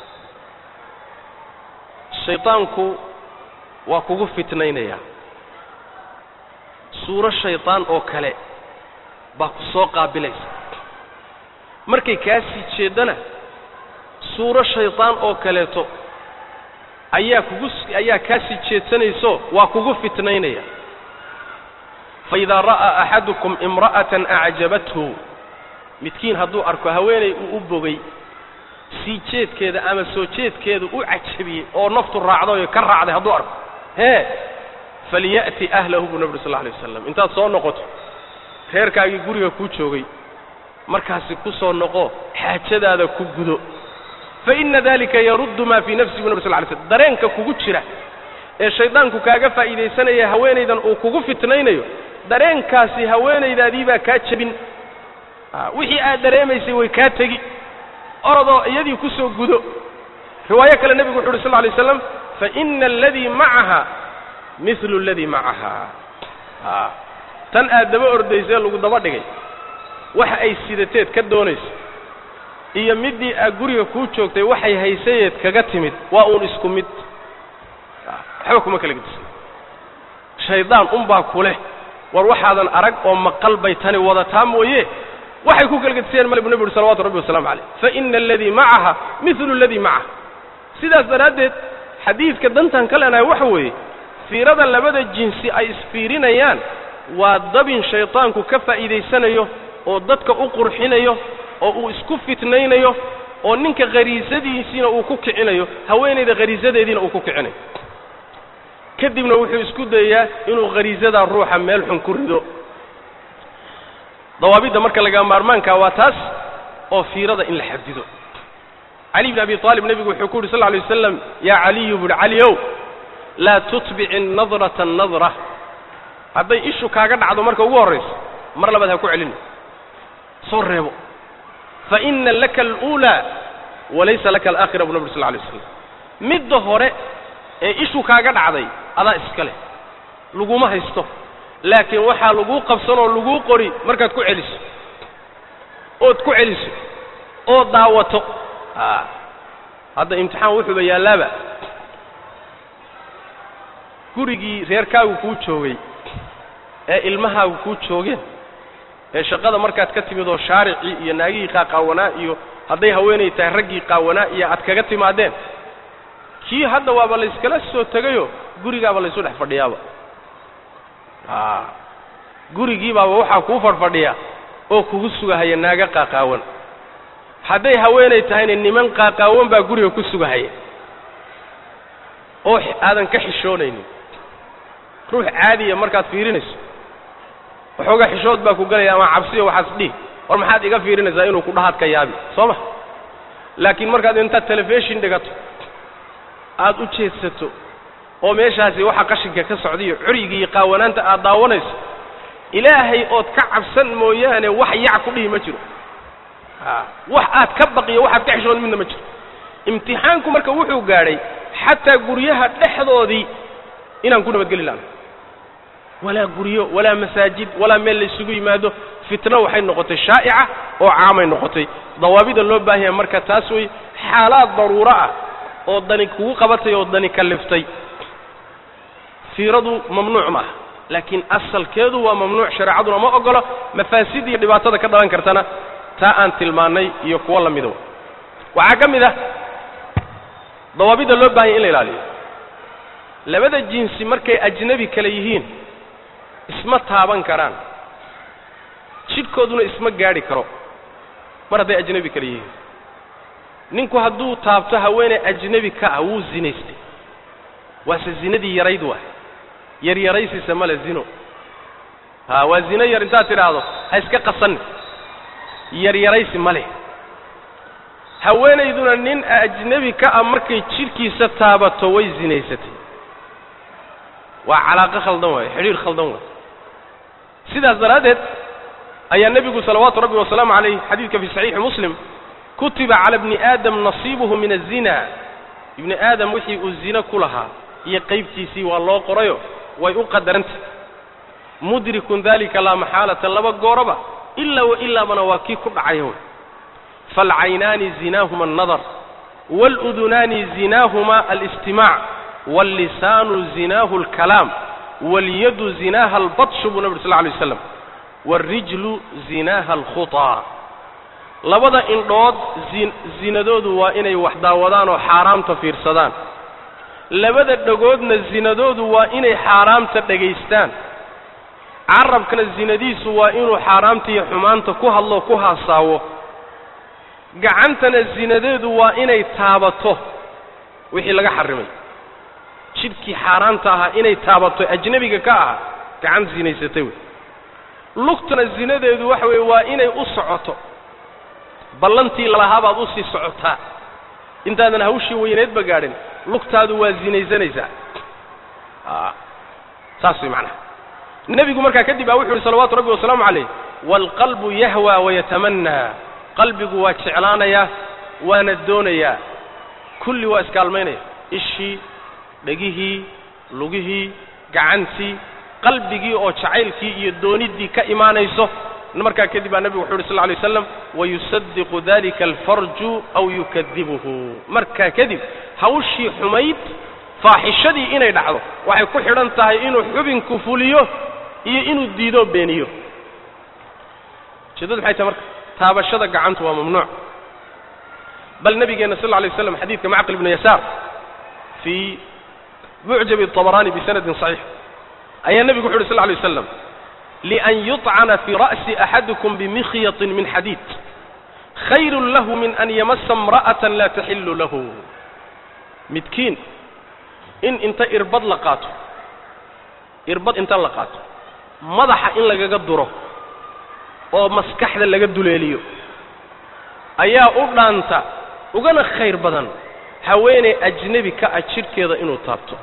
[SPEAKER 2] shayطaanku waa kugu fitnaynaya suuro shayطaan oo kale baa ku soo qaabilaysa markay kaa sii jeeddana suuro shayطaan oo kaleeto ayaa kugu ayaa kaa sii jeedsanayso waa kugu fitnaynaya faidaa ra'aa axadukum imra'atan acjabathu midkiin hadduu arko haweenay uu u bogay sii jeedkeeda ama soo jeedkeeda u cajabiyey oo naftu raacday oo ka raacday hadduu arko hee falya'ti ahlahu buu nabi uri sal lla alay wasalam intaad soo noqoto reerkaagii guriga kuu joogay markaasi ku soo noqo xaajadaada ku gudo fa inna dalika yaruddu maa fii nafsi bu nabi sal ly slm dareenka kugu jira ee shaydaanku kaaga faa'iidaysanaya haweenaydan uu kugu fitnaynayo dareenkaasi haweenaydaadii baa kaa jebin wixii aad dareemaysay way kaa tegi orodoo iyadii ku soo gudo riwaayo kale nebigu wuxu uhi sal ly slam faina aladii macaha milu aladii macaha tan aad daba ordaysee lagu daba dhigay waxa ay sidateed ka doonayso iyo middii aad guriga kuu joogtay waxay haysayeed kaga timid waa uun isku mid waxba kuma kala gedisan shaydaan unbaa ku leh war waxaadan arag oo maqal bay tani wadataa mooye waxay ku kala gedisayeen male bu nebi uhi salawatu rabbi wasalamu calayh faina aladii macaha milu aladii macaha sidaas daraaddeed xadiidka dantan ka leenahay waxa weeye fiirada labada jinsi ay isfiirinayaan waa dabin shaydaanku ka faa'iidaysanayo oo dadka u qurxinayo oo uu isku fitnaynayo oo ninka khariisadiisiina uu ku kicinayo haweenayda khariisadeediina uu ku kicinayo kadibna wuxuu isku dayayaa inuu khariisadaa ruuxa meel xun ku rido dawaabidda marka laga maarmaankaa waa taas oo fiirada in la xadido cali bn abi aalib nebigu wuxuu ku yidhi sal lay wasalam yaa caliyu buuhi caliyow laa tutbici nadrata nadra hadday ishu kaaga dhacdo marka ugu horrayso mar labaad ha ku celin soo reebo fa ina laka aluulaa walaysa laka alaakhira bu nabi ur sal lay slam midda hore ee ishu kaaga dhacday adaa iska leh laguma haysto laakiin waxaa laguu qabsanoo laguu qori markaad ku celiso ood ku celiso oo daawato a hadda imtixaan wuxuuba yaallaaba gurigii reerkaagu kuu joogay ee ilmahaagu kuu joogeen ee shaqada markaad ka timid oo shaaricii iyo naagihii qaaqaawanaa iyo hadday haweenay tahay raggii qaawanaa iyo aad kaga timaadeen kii hadda waaba layskala soo tegayoo gurigaaba laysu dhex fadhiyaaba a gurigii baaba waxaa kuu fadhfadhiya oo kugu sugahaya naaga qaaqaawan hadday haweenay tahayna niman qaaqaawan baa guriga ku sugahaya oo aadan ka xishoonaynin ruux caadiya markaad fiirinayso waxoogaa xishood baa ku galaya ama cabsiyo waxaas dhihi war maxaad iga fiirinaysaa inuu ku dhahaad ka yaabi soo ma laakiin markaad intaad telefishin dhigato aad u jeedsato oo meeshaasi waxa qashinka ka socdaiyo curyiga iyo qaawanaanta aad daawanayso ilaahay ood ka cabsan mooyaane wax yac ku dhihi ma jiro a wax aad ka baqiyo waxaad ka xishoon midna ma jiro imtixaanku marka wuxuu gaadhay xataa guryaha dhexdoodii inaan ku nabadgeli laana walaa guryo walaa masaajid walaa meel la isugu yimaado fitno waxay noqotay shaa'ica oo caamay noqotay dawaabida loo baahan yahay marka taas wey xaalaad daruuro ah oo dani kugu qabatay oo dani kalliftay fiiradu mamnuuc ma aha laakiin asalkeedu waa mamnuuc shareecaduna ma ogolo mafaasid iyo dhibaatada ka dhalan kartana taa aan tilmaannay iyo kuwo la midow waxaa ka mid ah dawaabida loo baahanya in la ilaaliyo labada jinsi markay ajnebi kale yihiin isma taaban karaan jidhkooduna isma gaadhi karo mar hadday ajnebi kale yihiin ninku hadduu taabto haweeney ajnebi ka ah wuu zinaystay waase zinadii yarayd waay yaryaraysiisa male zino ha waa zino yar intaad tidhaahdo ha iska qasanni yaryaraysi ma leh haweenayduna nin ajnebi ka ah markay jidhkiisa taabato way zinaysatay waa calaaqo khaldan waaye xidhiir khaldan waaye sidaas daraaddeed ayaa nebigu salawaatu rabbi wasalaamu calayh xadiidka fi saxiixi muslim kutiba cala bni aadam nasiibuhu min azina ibni aadam wixii uu zino ku lahaa iyo qaybtiisii waa loo qorayo way u qadarantah mudrikun dalika laa maxaalata laba gooroba ilaa wa ilaabana waa kii ku dhacaya wey faalcaynaani zinaahuma annadar waaludunaani zinaahuma alistimaac waallisaanu zinaahu alkalaam walyadu zinaaha albatshu buu nabi ur sal lay waslam waarijlu zinaaha alkhutaa labada indhood zinadoodu waa inay wax daawadaan oo xaaraamta fiirsadaan labada dhagoodna zinadoodu waa inay xaaraamta dhagaystaan carabkana zinadiisu waa inuu xaaraamta iyo xumaanta ku hadlo ku haasaawo gacantana zinadeedu waa inay taabato wixii laga xarrimay jidhkii xaaraamta ahaa inay taabato ajnebiga ka aha gacan zinaysatay wey lugtana zinadeedu waxa weeye waa inay u socoto ballantii lalahaa baad usii socotaa intaadan hawshii weyneedba gaadhin lugtaadu waa zinaysanaysaa saas way macnaha nebigu markaa kadib baa wuxu uhi salawaatu rabbi wasalaamu calayh waalqalbu yahwaa wayatamanaa qalbigu waa jeclaanayaa waana doonayaa kulli waa iskaalmaynaya ishii dhegihii lugihii gacantii qalbigii oo jacaylkii iyo dooniddii ka imaanayso markaa kadib baa nebigu wuxu uhi sal lla alay waslam wayusadiqu dalika alfarju aw yukadibuhu markaa kadib hawshii xumayd faaxishadii inay dhacdo waxay ku xidhan tahay inuu xubinku fuliyo iyo inuu diidoo beeniyo ujeedadu maxay tahay marka taabashada gacantu waa mamnuuc bal nabigeenna sal lla alay waslam xadiidka macqil ibnu yasaar fii mucjabi طabaraani bisanadin صaxiix ayaa nebigu wuxu uhi sl lla alay waslam lian yuطcana fii ra'si axadikum bimikyaطin min xadiid khayru lahu min an yamasa imra'ata laa taxilu lahu midkiin in inta irbad la qaato irbad inta la qaato madaxa in lagaga duro oo maskaxda laga duleeliyo ayaa u dhaanta ugana khayr badan haweeney ajnebi ka ah jidhkeeda inuu taabto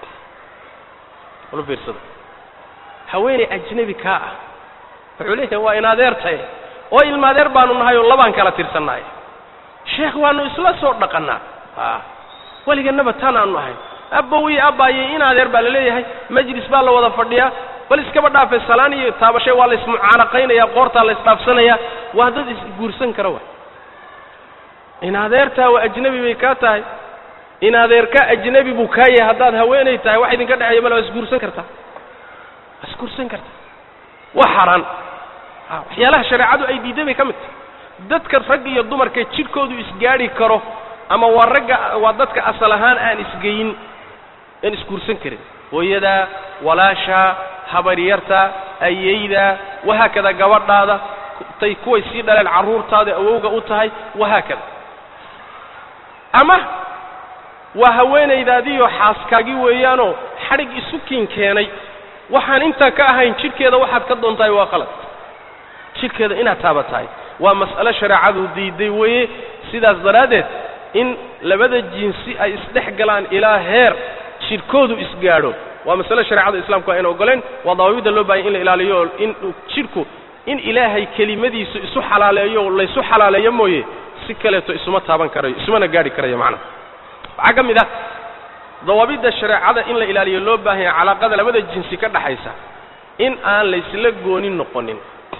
[SPEAKER 2] ula fiirsada haweeney ajnebi kaa ah wuxuu leeyahay waa in adeertaye oo ilmaadeer baanu nahay oo labaan kala tirsannahay sheekh waanu isla soo dhaqannaa a weliganaba taan aanu ahay abbow iyo abbaayey in adeer baa la leeyahay majlis baa la wada fadhiyaa bal iskaba dhaafay salaan iyo taabashay waa la ismucaanaqaynaya qoortaa la isdhaafsanaya waa dad isguursan kara wa in adeertaa waa ajnebi bay kaa tahay in adeerka ajnebi buu kaa yahay haddaad haweenay tahay wax idinka dhexeeya male waa isguursan kartaa waa isguursan kartaa waa xaaraan waxyaalaha shareecadu ay diiday bay ka mid tahay dadka rag iyo dumarka jidhkoodu isgaadhi karo ama waa ragga waa dadka asal ahaan aan isgeyin aan isguursan karin hooyadaa walaashaa habaryarta ayeyda wahaakada gabadhaada tay kuway sii dhaleen carruurtaada awowga u tahay wahaakada ama waa haweenaydaadiiyo xaaskaagii weeyaanoo xadhig isu kiin keenay waxaan intaa ka ahayn jidhkeeda waxaad ka doontahay waa qalad jidhkeeda inaad taabatahay waa mas'alo shareecadu diiday weeye sidaas daraaddeed in labada jinsi ay isdhex galaan ilaa heer jidhkoodu isgaadho waa masale shareecada islamku ayna ogoleen waa dawaabidda loo baahanya in la ilaaliyo oo in jidhku in ilaahay kelimadiisu isu xalaaleeyo laysu xalaaleeyo mooye si kaleeto isuma taaban karayo isumana gaadhi karayo macnaha waxaa ka mid ah dawaabidda shareecada in la ilaaliyo loo baahanya calaaqada labada jinsi ka dhaxaysa in aan laysla goonin noqonin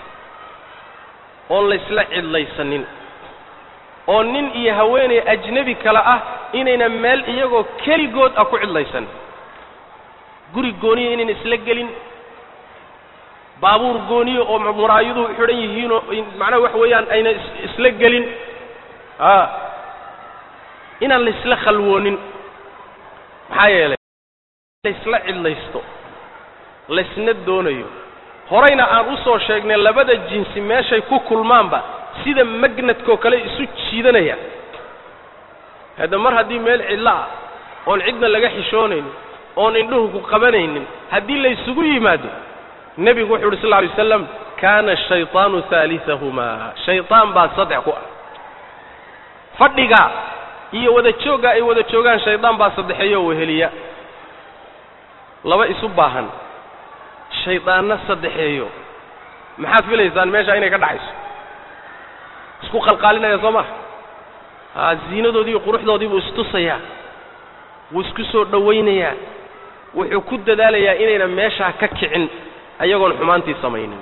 [SPEAKER 2] oon laysla cidlaysanin oo nin iyo haweenay ajnebi kale ah inayna meel iyagoo keligood ah ku cidlaysan guri gooniya inayna isla gelin baabuur gooniya oo muraayaduhu xidhan yihiinoo macnaha waxa weeyaan ayna isla gelin a inaan laysla khalwoonin maxaa yeelay laysla cidlaysto laysna doonayo horayna aan u soo sheegnay labada jinsi meeshay ku kulmaanba sida magnadkoo kale isu jiidanaya hadda mar haddii meel cidlo ah oon cidna laga xishoonaynin oon indhuhu ku qabanaynin haddii laysugu yimaado nebigu wuxu uhi sal lla alay wasaslam kaana ashayطaanu haaliثahumaa shayطaan baa saddex ku ah fadhigaa iyo wada jooggaa ay wada joogaan shaydaan baa saddexeeyo oo weheliya laba isu baahan shaydaanna saddexeeyo maxaad filaysaan meesha inay ka dhaxayso isku qalqaalinaya soo maha aa ziinadoodii iyo quruxdoodii buu istusayaa wuu isku soo dhowaynayaa wuxuu ku dadaalayaa inayna meeshaa ka kicin ayagoon xumaantii samaynin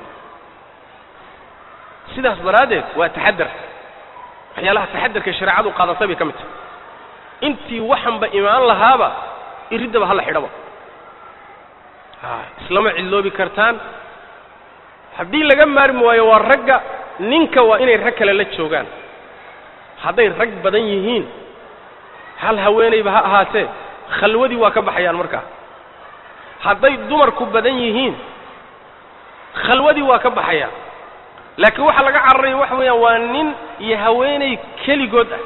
[SPEAKER 2] sidaas daraaddeed waa taxadar waxyaalaha taxadarka shareecadu qaadatay bay ka mid tahay intii waxanba imaan lahaaba iriddaba hala xidhaba a islama cidloobi kartaan haddii laga maarmi waayo waa ragga ninka waa inay rag kale la joogaan hadday rag badan yihiin hal haweenayba ha ahaatee khalwadii waa ka baxayaan markaa hadday dumarku badan yihiin khalwadii waa ka baxayaan laakiin waxaa laga cararaya waxa weeyaan waa nin iyo haweenay keligood ah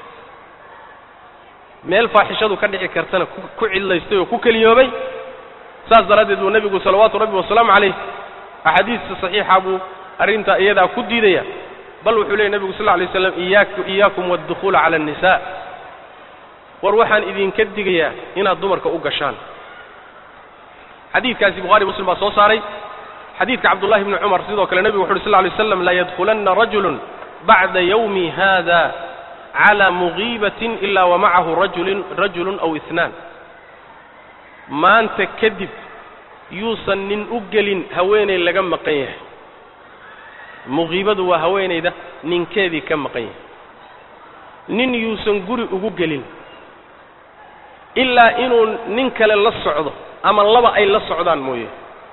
[SPEAKER 2] meel faaxishadu ka dhici kartana ku ku cidlaystay oo ku keliyoobay saas daraaddeed buu nebigu salawaatu rabbi wasalaamu calayh axaadiista saxiixa buu arrintaa iyadaa ku diidaya bal wuxuu leeyay nebigu sal lla alay slam iyaak iyaakum waadukhuula cala annisaa war waxaan idinka digayaa inaad dumarka u gashaan xadiidkaasi bukhari muslim baa soo saaray xadiidka cabdullahi bni cumar sidoo kale nebigu wuxu uhi sl lla alay slam layadkhulanna rajulun bacda yawmi hada cala mugiibatin ila wa macahu rajulin rajulun aw itnaan maanta kadib yuusan nin u gelin haweenay laga maqan yahay mugiibadu waa haweenayda ninkeedii ka maqan yahay nin yuusan guri ugu gelin ilaa inuu nin kale la socdo ama laba ay la socdaan mooye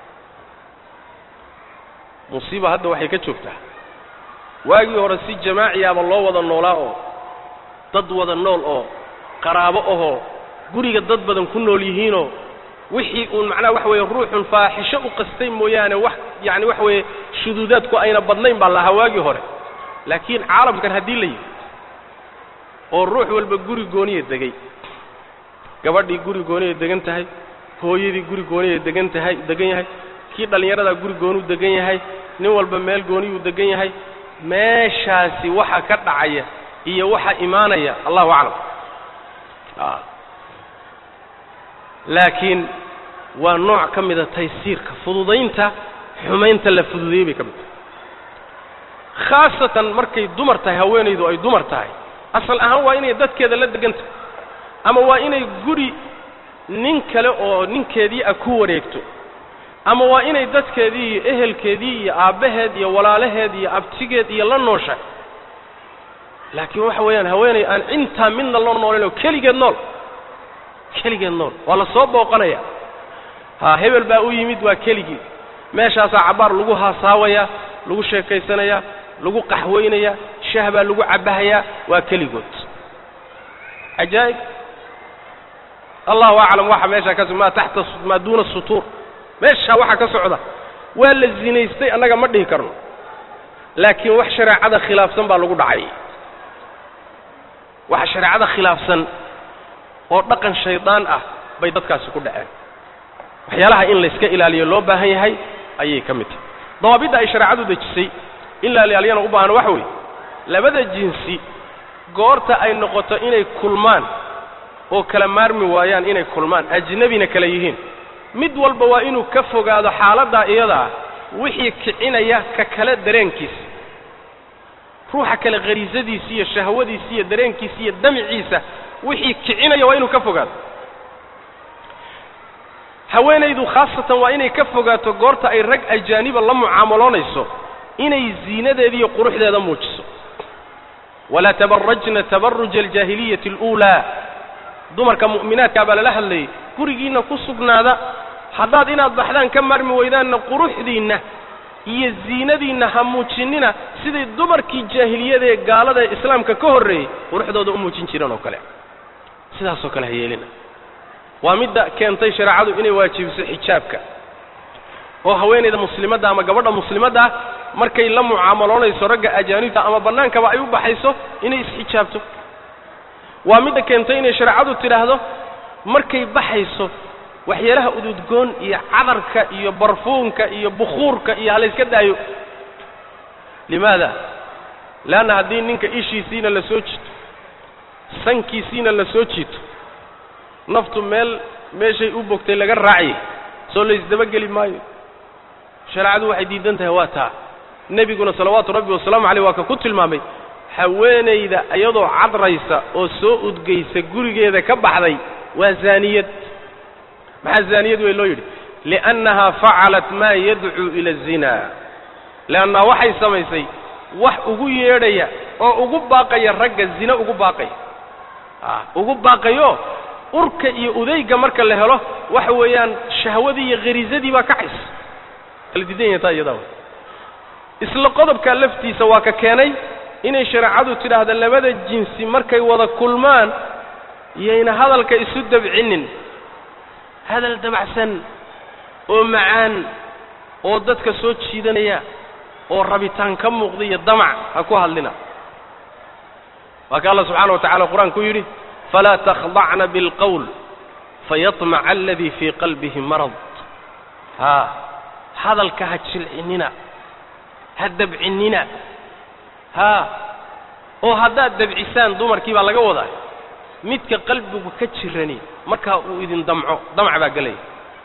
[SPEAKER 2] musiiba hadda waxay ka joogtaa waagii hore si jamaaciyaaba loo wada noolaa oo dad wada nool oo qaraabo ahoo guriga dad badan ku nool yihiinoo wixii uun macnaha waxa weeye ruuxun faaxisho u qastay mooyaane wax yacani waxa weeye shuduudaadku ayna badnayn baa lahaa waagii hore laakiin caalamkan haddii la yidhi oo ruux walba guri gooniya degay gabadhii guri gooniya degan tahay hooyadii guri gooniya degan tahay degan yahay kii dhallinyaradaa guri goonuu degan yahay nin walba meel gooniyuu degan yahay meeshaasi waxa ka dhacaya iyo waxa imaanaya allahu aclam laakiin waa nooc ka mida taysiirka fududaynta xumaynta la fududeeyey bay ka mid tahay khaasatan markay dumar tahay haweenaydu ay dumar tahay asal ahaan waa inay dadkeeda la degan tahay ama waa inay guri nin kale oo ninkeedii ah ku wareegto ama waa inay dadkeedii iyo ehelkeedii iyo aabbaheed iyo walaalaheed iyo abtigeed iyo la nooshahay laakiin waxa weeyaan haweenay aan intaa midna loo noolayn oo keligeed nool keligeed nool waa la soo booqanaya ha hebel baa u yimid waa keligii meeshaasaa cabbaar lagu haasaawaya lagu sheekaysanayaa lagu qaxweynayaa shah baa lagu cabbahayaa waa keligood cajaa'ib allahu aclam waxa meeshaa ka maa taxta maa duuna sutuur meeshaa waxa ka socda waa la zinaystay annaga ma dhihi karno laakiin wax shareecada khilaafsan baa lagu dhacay waxa shareecada khilaafsan oo dhaqan shaydaan ah bay dadkaasi ku dhaceen waxyaalaha in layska ilaaliyo loo baahan yahay ayay ka mid tahay dawaabidda ay shareecadu dejisay in la ilaaliyana u baahan waxa weeye labada jinsi goorta ay noqoto inay kulmaan oo kala maarmi waayaan inay kulmaan ajnebina kala yihiin mid walba waa inuu ka fogaado xaaladdaa iyadaa wixii kicinaya ka kale dareenkiisa ruuxa kale khariisadiisa iyo shahwadiisa iyo dareenkiisa iyo damiciisa wixii kicinaya waa inuu ka fogaado haweenaydu khaasatan waa inay ka fogaato goorta ay rag ajaaniba la mucaamaloonayso inay ziinadeeda iyo quruxdeeda muujiso walaa tabarajna tabaruja aljaahiliyati aluulaa dumarka mu'minaadkaa baa lala hadlayay gurigiinna ku sugnaada haddaad inaad baxdaan ka maarmi weydaanna quruxdiinna iyo ziinadiinna ha muujinina siday dumarkii jaahiliyada ee gaalada ee islaamka ka horreeyey quruxdooda u muujin jireen oo kale sidaasoo kale ha yeelina waa midda keentay shareecadu inay waajibiso xijaabka oo haweenayda muslimadda ama gabadha muslimadda ah markay la mucaamaloonayso ragga ajaanibta ama bannaankaba ay u baxayso inay isxijaabto waa midda keentay inay shareecadu tidhaahdo markay baxayso waxyaalaha ududgoon iyo cadarka iyo barfuunka iyo bukhuurka iyo halayska daayo limaada leanna haddii ninka ishiisiina la soo jiito sankiisiina la soo jiito naftu meel meeshay u bogtay laga raaciyay soo laysdabageli maayo shareecadu waxay diidan tahay waa taa nebiguna salawaatu rabbi wasalaamu caleyh waa ka ku tilmaamay haweenayda iyadoo cadraysa oo soo udgaysa gurigeeda ka baxday waa zaaniyad maxaa zaaniyad wey loo yidhi liannahaa facalat maa yadcuu ila azina leannaha waxay samaysay wax ugu yeedhaya oo ugu baaqaya ragga zine ugu baaqaya a ugu baaqayo urka iyo udayga marka la helo waxa weeyaan shahwadii iyo khariisadii baa kacaysa kala diidan yahay taa iyadaa isla qodobkaa laftiisa waa ka keenay inay shareecadu tidhaahda labada jinsi markay wada kulmaan iyayna hadalka isu dabcinin hadal dabacsan oo macaan oo dadka soo jiidanaya oo rabitaan ka muuqda iyo damac ha ku hadlina waa ka allah subxaana wa tacala qur-aanku yidhi falaa takhdacna bilqowl fayaطmaca aladii fii qalbihi marad haa hadalka ha jilcinina ha dabcinina haa oo haddaad dabcisaan dumarkii baa laga wadaa midka qalbigu ka jirani markaa uu idin damco damac baa gelaya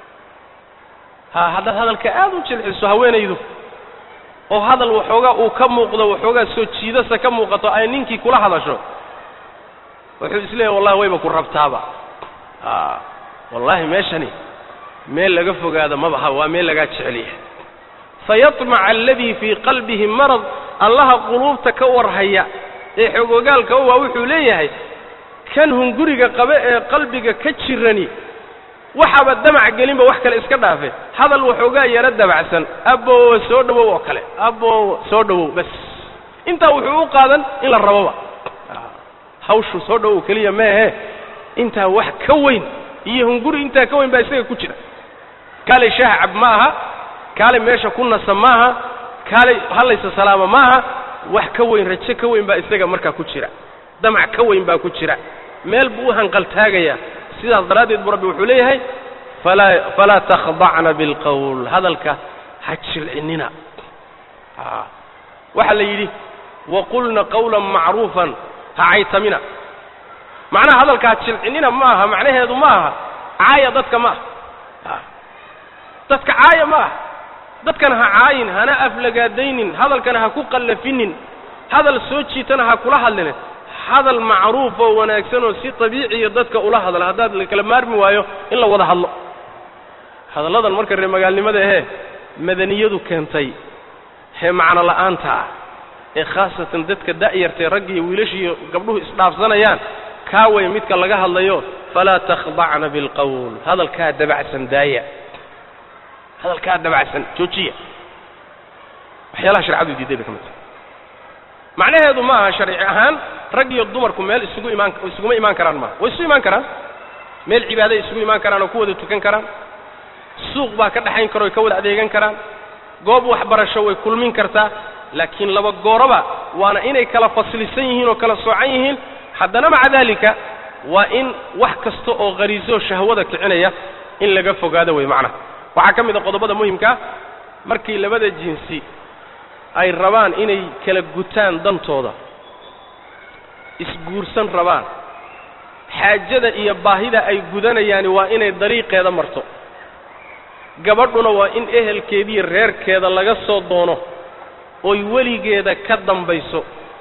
[SPEAKER 2] haa haddaad hadalka aad u jilciso haweenaydu oo hadal waxoogaa uu ka muuqdo waxoogaa soo jiidasa ka muuqato ay ninkii kula hadasho wuxuu isleeyahy wallahi wayba ku rabtaaba a wallaahi meeshani meel laga fogaado mabaha waa meel lagaa jecel yahay fayaطmaca aladii fii qalbihi marad allaha quluubta ka warhaya ee xogogaalka u waa wuxuu leeyahay kan hunguriga qabe ee qalbiga ka jirani waxaaba damac gelinba wax kale iska dhaafe hadal waxoogaa yaro dabacsan aboowa soo dhowow oo kale aboowa soo dhowow bas intaa wuxuu u qaadan in la raboba hawshu soo dhowow keliya meehe intaa wax ka weyn iyo hunguri intaa ka weyn baa isaga ku jira kaalay shaah cab ma aha kaalay meesha ku nasa maaha kaalay hallaysa salaama maaha wax ka weyn rajo ka weyn baa isaga markaa ku jira damac ka weyn baa ku jira meel buu u hanqaltaagayaa sidaas daraaddeed buu rabbi wuxuu leeyahay falaa falaa takhdacna bilqowl hadalka ha jilcinina a waxaa la yidhi waqulna qawlan macruufan ha caytamina macnaha hadalka ha jilcinina ma aha macnaheedu ma aha caaya dadka ma aha dadka caaya ma aha dadkana ha caayin hana aflagaadaynin hadalkana ha ku qallafinin hadal soo jiitana ha kula hadline hadal macruuf oo wanaagsan oo si tabiiciya dadka ula hadla haddaad la kala maarmi waayo in la wada hadlo hadalladan marka reer magaalnimada ahee madaniyadu keentay hee macno la'aanta ah ee khaasatan dadka da'yartae ragga iyo wiilashiiyo gabdhuhu isdhaafsanayaan kaa way midka laga hadlayo falaa takhdacna bilqowl hadalkaa dabacsan daaya hadalkaa dabacsan joojiya waxyaalaha sharcadu diiday bay ka mid tahay macnaheedu ma aha sharci ahaan rag iyo dumarku meel isugu imaan isuguma imaan karaan maaha way isu imaan karaan meel cibaaday isugu imaan karaan oo ku wada tukan karaan suuq baa ka dhexayn karo ay ka wada adeegan karaan goob waxbarasho way kulmin kartaa laakiin laba gooroba waana inay kala faslisan yihiin oo kala soocan yihiin haddana maca daalika waa in wax kasta oo khariisoo shahwada kicinaya in laga fogaado wey macnaha waxaa ka mid a qodobada muhimkaa markii labada jinsi ay rabaan inay kala gutaan dantooda isguursan rabaan xaajada iyo baahida ay gudanayaani waa inay dariiqeeda marto gabadhuna waa in ehelkeediiyo reerkeeda laga soo doono oy weligeeda ka dambayso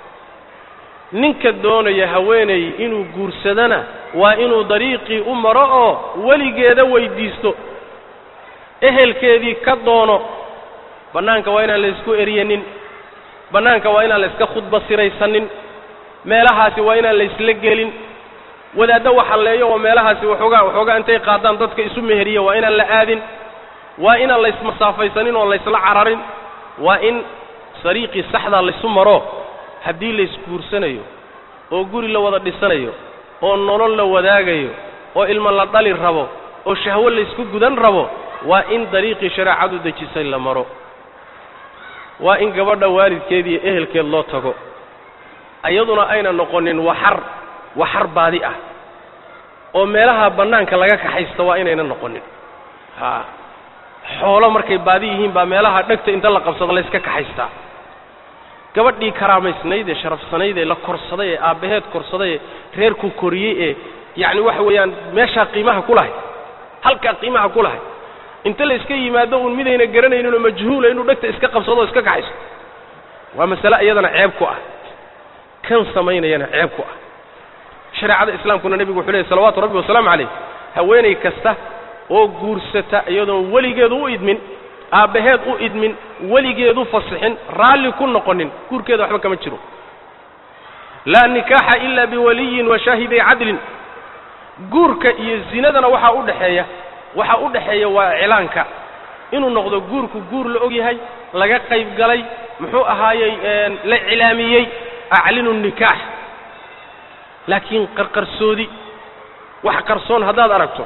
[SPEAKER 2] ninka doonaya haweenay inuu guursadana waa inuu dariiqii u maro oo weligeeda weyddiisto ehelkeedii ka doono bannaanka waa inaan la isku eryanin bannaanka waa inaan la iska khudba siraysanin meelahaasi waa inaan la isla gelin wadaaddo waxalleeyo oo meelahaasi waxoogaa waxoogaa intay qaadaan dadka isu meheriya waa inaan la aadin waa inaan la ismasaafaysanin oo la ysla cararin waa in dariiqii saxdaa laysu maro haddii la isguursanayo oo guri la wada dhisanayo oo nolol la wadaagayo oo ilmo la dhali rabo oo shahwo laysku gudan rabo waa in dariiqii shareecadu dejisay la maro waa in gabadha waalidkeed iyo ehelkeed loo tago iyaduna ayna noqonin waxar waxar baadi ah oo meelaha bannaanka laga kaxaysta waa inayna noqonin haa xoolo markay baadi yihiin baa meelaha dhegta inta la qabsado layska kaxaystaa gabadhii karaamaysnayd ee sharafsanayd ee la korsaday ee aabbaheed korsaday ee reerku koriyey ee yacni waxa weeyaan meeshaa qiimaha ku lahay halkaa qiimaha ku lahay inta la iska yimaado uun midayna garanayninoo majhuula inuu dhegta iska qabsado o iska kaxaysto waa masale iyadana ceeb ku ah kan samaynayana ceeb ku ah shareecada islaamkuna nebigu wuxuu leeyay salawaatu rabbi wasalaamu calayh haweenay kasta oo guursata iyadoon weligeedu u idmin aabbaheed u idmin weligeedu fasixin raalli ku noqonin guurkeeda waxba kama jiro laa nikaaxa ila biwaliyin wa shaahiday cadlin guurka iyo zinadana waxaa u dhexeeya waxaa u dhexeeya waa iclaanka inuu noqdo guurku guur la og yahay laga qayb galay muxuu ahaayey la iclaamiyey aclinu nikaax laakiin qarqarsoodi wax qarsoon haddaad aragto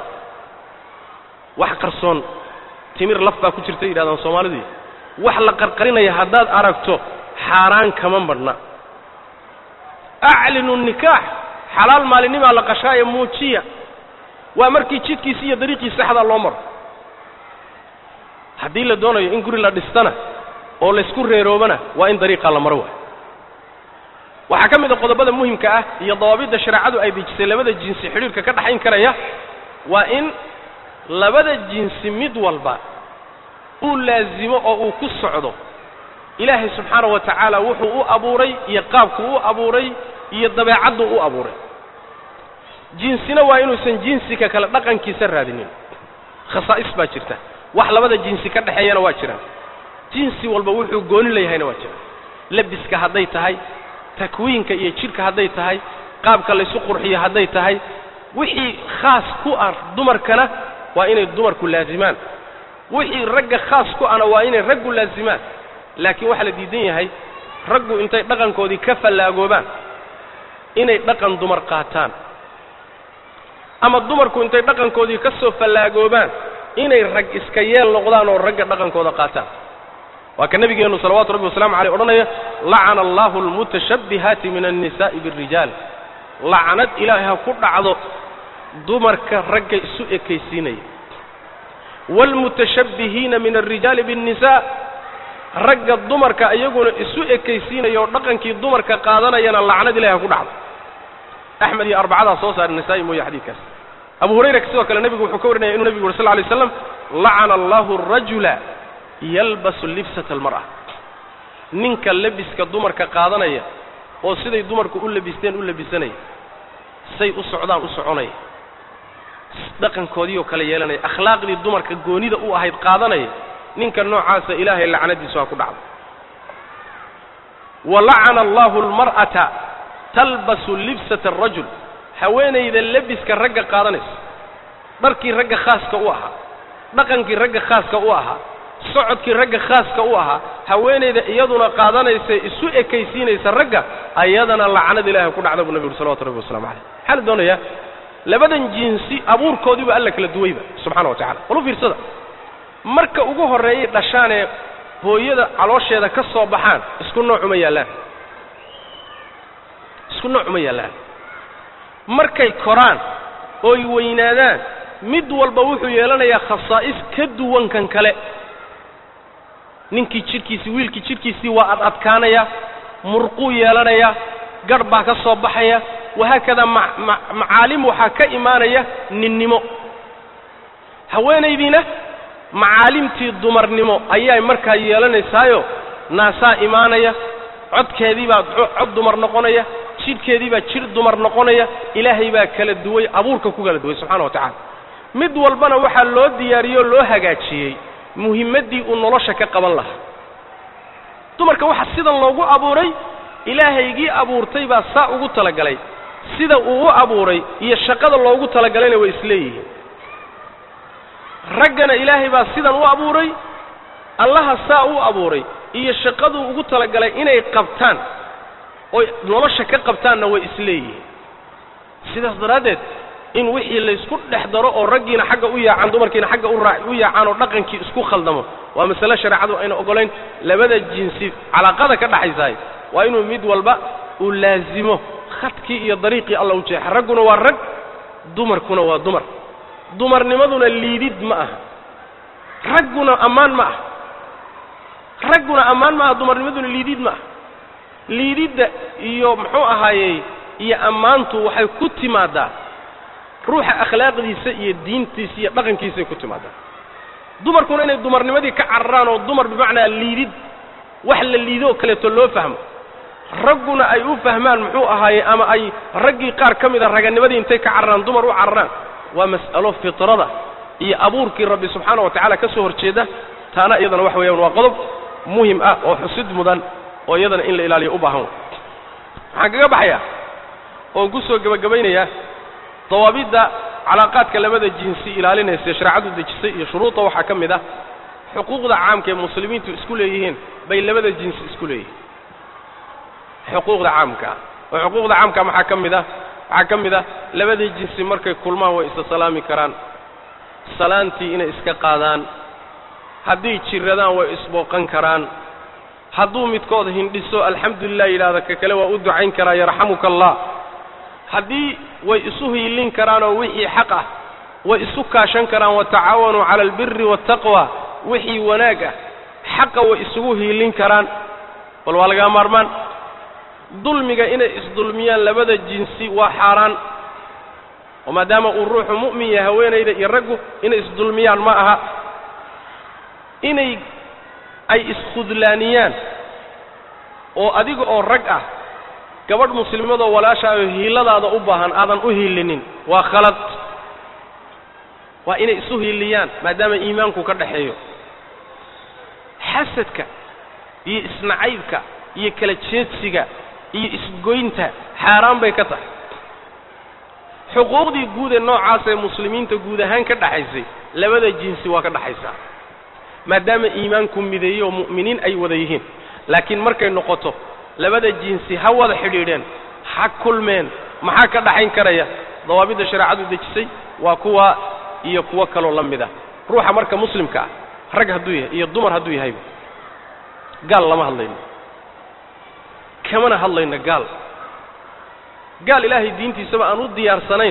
[SPEAKER 2] wax qarsoon timir laf baa ku jirta yidhahdaan soomaalidu wax la qarqarinaya haddaad aragto xaaraan kama madhna aclinu nikaax xalaal maalinimaa la qashaaye muujiya waa markii jidkiisi iyo dariiqii saxdaa loo maro haddii la doonayo in guri la dhistana oo laysku reeroobana waa in dariiqaa la maro waay waxaa ka mid a qodobada muhimka ah iyo dawaabidda shareecadu ay dejisay labada jinsi xidhiirka ka dhaxayn karaya waa in labada jinsi mid walba uu laasimo oo uu ku socdo ilaahay subxaana wa tacaala wuxuu u abuuray iyo qaabku u abuuray iyo dabeecaddu u abuuray jinsina waa inuusan jinsika kale dhaqankiisa raadinin khasaa'is baa jirta wax labada jinsi ka dhexeeyana waa jiraan jinsi walba wuxuu gooni leeyahayna waa jiraan labiska hadday tahay takwiinka iyo jidhka hadday tahay qaabka laysu qurxiyo hadday tahay wixii khaas ku ah dumarkana waa inay dumarku laazimaan wixii ragga khaas ku ahna waa inay raggu laazimaan laakiin waxaa la diidan yahay raggu intay dhaqankoodii ka fallaagoobaan inay dhaqan dumar qaataan ama dumarku intay dhaqankoodii ka soo fallaagoobaan inay rag iska yeel noqdaan oo ragga dhaqankooda qaataan waa ka nabigeennu salawaatu rabbi wasalaamu caleyh odhanaya lacana allahu almutashabbihaati min annisaa'i biاrijaal lacnad ilaahay ha ku dhacdo dumarka ragga isu ekaysiinaya waalmutashabbihiina min alrijaali biاnnisaa ragga dumarka iyaguna isu ekaysiinaya oo dhaqankii dumarka qaadanayana lacnad ilahay ha ku dhacdo axmed iyo arbacadaa soo saara nisaa'i mooye xadiidkaas abu hurayra sidoo kale nebigu wuxuu ka warinaya inuu nebigu yuri sal lay slam lacana allahu arajula yalbasu libsata almar'a ninka lebiska dumarka qaadanaya oo siday dumarku u labisteen u labisanaya say u socdaan u soconaya dhaqankoodii oo kale yeelanaya akhlaaqdii dumarka goonida u ahayd qaadanaya ninka noocaasa ilaahay lacnadiisu ha ku dhacdo wa lacana allahu almar'ata talbasu libsata arajul haweenayda lebiska ragga qaadanaysa dharkii ragga khaaska u ahaa dhaqankii ragga khaaska u ahaa socodkii ragga khaaska u ahaa haweenayda iyaduna qaadanaysa isu ekaysiinaysa ragga ayadana lacnada ilahay ku dhacda buu nabi uri salawatu rabbi waslamu caleyh maxaa la doonayaa labadan jinsi abuurkoodiiba alla kala duwayba subxana wa tacala walu fiirsada marka ugu horreeyay dhashaanee hooyada caloosheeda ka soo baxaan isku nooc uma yaallaan isku nooc uma yaallaan markay koraan ooy weynaadaan mid walba wuxuu yeelanayaa khasaa'is ka duwan kan kale ninkii jidhkiisii wiilkii jidhkiisii waa ad adkaanaya murquu yeelanaya garh baa ka soo baxaya wahaakadaa macaalim waxaa ka imaanaya ninnimo haweenaydiina macaalimtii dumarnimo ayay markaa yeelanaysaayo naasaa imaanaya codkeedii baa cod dumar noqonaya jidhkeedii baa jidh dumar noqonaya ilaahay baa kala duway abuurka ku kala duway subxana wa tacala mid walbana waxaa loo diyaariyey oo loo hagaajiyey muhimmaddii uu nolosha ka qaban lahaa dumarka waxaa sidan loogu abuuray ilaahaygii abuurtay baa saa ugu talagalay sida uu u abuuray iyo shaqada loogu talagalayna way isleeyihiin raggana ilaahay baa sidan u abuuray allaha saa u abuuray iyo shaqaduu ugu talagalay inay qabtaan oy nolosha ka qabtaanna way isleeyihiin sidaas daraaddeed in wixii laysku dhex daro oo raggiina xagga u yaacaan dumarkiina xagga u raa u yaacaan oo dhaqankii isku khaldamo waa masale shareecadu ayna ogolayn labada jinsi calaaqada ka dhaxaysahay waa inuu mid walba uu laazimo khadkii iyo dariiqii alla u jeexa ragguna waa rag dumarkuna waa dumar dumarnimaduna liidid ma aha ragguna ammaan ma aha ragguna ammaan ma aha dumarnimaduna liidid ma aha liididda iyo muxuu ahaayey iyo ammaantu waxay ku timaadaa ruuxa akhlaaqdiisa iyo diintiisa iyo dhaqankiisay ku timaadaa dumarkuna inay dumarnimadii ka cararaan oo dumar bimacnaa liidid wax la liido oo kaleeto loo fahmo ragguna ay u fahmaan muxuu ahaaye ama ay raggii qaar ka mid a raganimadii intay ka cararaan dumar u cararaan waa mas'alo fitrada iyo abuurkii rabbi subxaana wa tacaala ka soo horjeeda taana iyadana waxa weeyaan waa qodob muhim ah oo xusid mudan oo iyadana in la ilaaliyo u baahan waxaan kaga baxayaa oon ku soo gebagabaynayaa dawaabidda calaaqaadka labada jinsi ilaalinaysa shareecadu dejisay iyo shuruudda waxaa ka mid ah xuquuqda caamka ee muslimiintu isku leeyihiin bay labada jinsi isku leeyihiin xuquuqda caamka oo xuquuqda caamka maxaa ka mid ah waxaa ka mid ah labada jinsi markay kulmaan way isa salaami karaan salaantii inay iska qaadaan hadday jiradaan way isbooqan karaan hadduu midkood hindhiso alxamdulilah yidhahda ka kale waa u ducayn karaa yarxamuka allah haddii way isu hiilin karaanoo wixii xaq ah way isu kaashan karaan watacaawanuu cala albiri waataqwa wixii wanaag ah xaqa way isugu hiilin karaan bal waa lagaa maarmaan dulmiga inay isdulmiyaan labada jinsi waa xaaraan oo maadaama uu ruuxu mu'min yahay haweenayda iyo raggu inay isdulmiyaan ma aha inay ay iskhudlaaniyaan oo adiga oo rag ah gabadh muslimadoo walaashaayo hiiladaada u baahan aadan u hiilinin waa khalad waa inay isu hiiliyaan maadaama iimaanku ka dhaxeeyo xasadka iyo isnacaybka iyo kala jeedsiga iyo isgoynta xaaraan bay ka tahay xuquuqdii guud ee noocaas ee muslimiinta guud ahaan ka dhaxaysay labada jinsi waa ka dhaxaysaa maadaama iimaanku mideeyo oo mu'miniin ay wada yihiin laakiin markay noqoto labada jinsi ha wada xidhiidheen ha kulmeen maxaa ka dhaxayn karaya dawaabidda shareecadu dejisay waa kuwa iyo kuwo kaloo la mid ah ruuxa marka muslimka ah rag hadduu yahay iyo dumar hadduu yahayba gaal lama hadlayno kamana hadlayno gaal gaal ilaahay diintiisaba aan u diyaarsanayn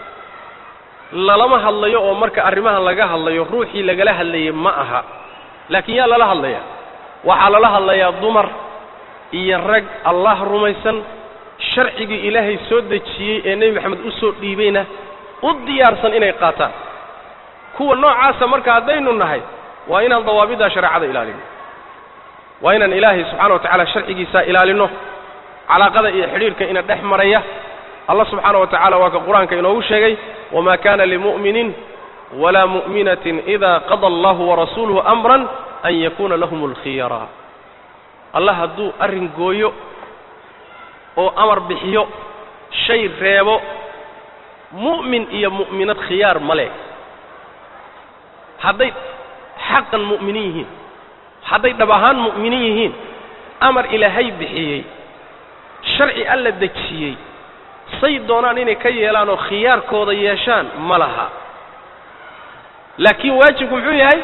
[SPEAKER 2] lalama hadlayo oo marka arrimahan laga hadlayo ruuxii lagala hadlayay ma aha laakiin yaa lala hadlayaa waxaa lala hadlayaa dumar iyo rag allah rumaysan sharcigii ilaahay soo dejiyey ee nebi maxamed u soo dhiibayna u diyaarsan inay qaataan kuwa noocaasa marka haddaynu nahay waa inaan dawaabiddaa shareecada ilaalino waa inaan ilaahay subxaana wa tacaala sharcigiisaa ilaalino calaaqada iyo xidhiirka ina dhex maraya allah subxaana wa tacala waa ka qur-aanka inoogu sheegay wamaa kana limu'minin walaa mu'minatin ida qada allahu warasuuluhu amran an yakuna lahum alkhiyara allah hadduu arrin gooyo oo amar bixiyo shay reebo mu'min iyo mu'minad khiyaar ma leh hadday xaqan mu'miniin yihiin hadday dhab ahaan mu'miniin yihiin amar ilaahay bixiyey sharci alla dejiyey say doonaan inay ka yeelaan oo khiyaarkooda yeeshaan ma laha laakiin waajibku muxuu yahay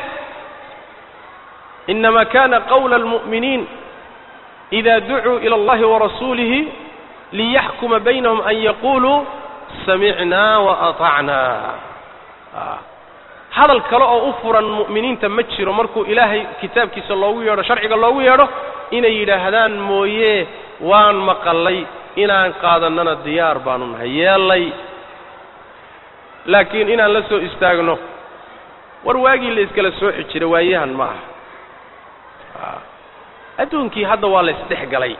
[SPEAKER 2] inama kana qawla almu'miniin ida ducuu ila allahi warasuulihi liyaxkuma baynahum an yaquluu samicnaa waatacnaa hadal kale oo u furan mu'miniinta ma jiro markuu ilaahay kitaabkiisa loogu yeedho sharciga loogu yeedho inay yidhaahdaan mooye waan maqallay inaan qaadannana diyaar baanu nahay yeellay laakiin inaan la soo istaagno war waagii la iskala sooxi jira waayahan ma aha adduunkii hadda waa la isdhex galay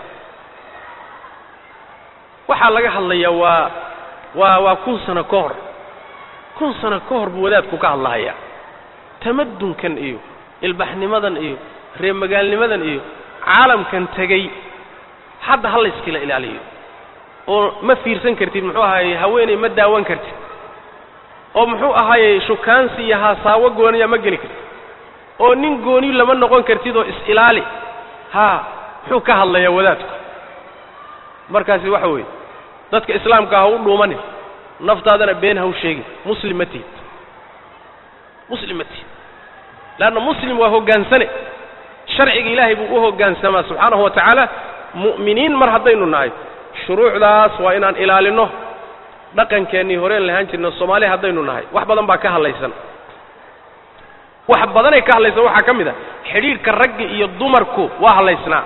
[SPEAKER 2] waxaa laga hadlayaa waa waa waa kun sano ka hor kun sano ka hor buu wadaadku ka hadlahayaa tamadunkan iyo ilbaxnimadan iyo reer magaalnimadan iyo caalamkan tegey hadda ha layskala ilaaliyo oo ma fiirsan kartid muxuu ahaayey haweeney ma daawan kartid oo muxuu ahaayey shukaansi iyo haasaawo gooniya ma geli kartid oo nin gooni lama noqon kartid oo is-ilaali haa muxuu ka hadlayaa wadaadku markaasi waxa weeye dadka islaamka ha u dhuumanin naftaadana been ha u sheegin muslim ma tihid muslim ma tihid leanna muslim waa hoggaansane sharciga ilaahay buu u hoggaansamaa subxaanahu wa tacaala mu'miniin mar haddaynu nahay shuruucdaas waa inaan ilaalinno dhaqankeennii horeen lahaan jirno soomaaliya haddaynu nahay wax badan baa ka hadlaysan wax badanay ka hadlaysan waxaa ka mid a xidhiidhka ragga iyo dumarku waa hadlaysnaa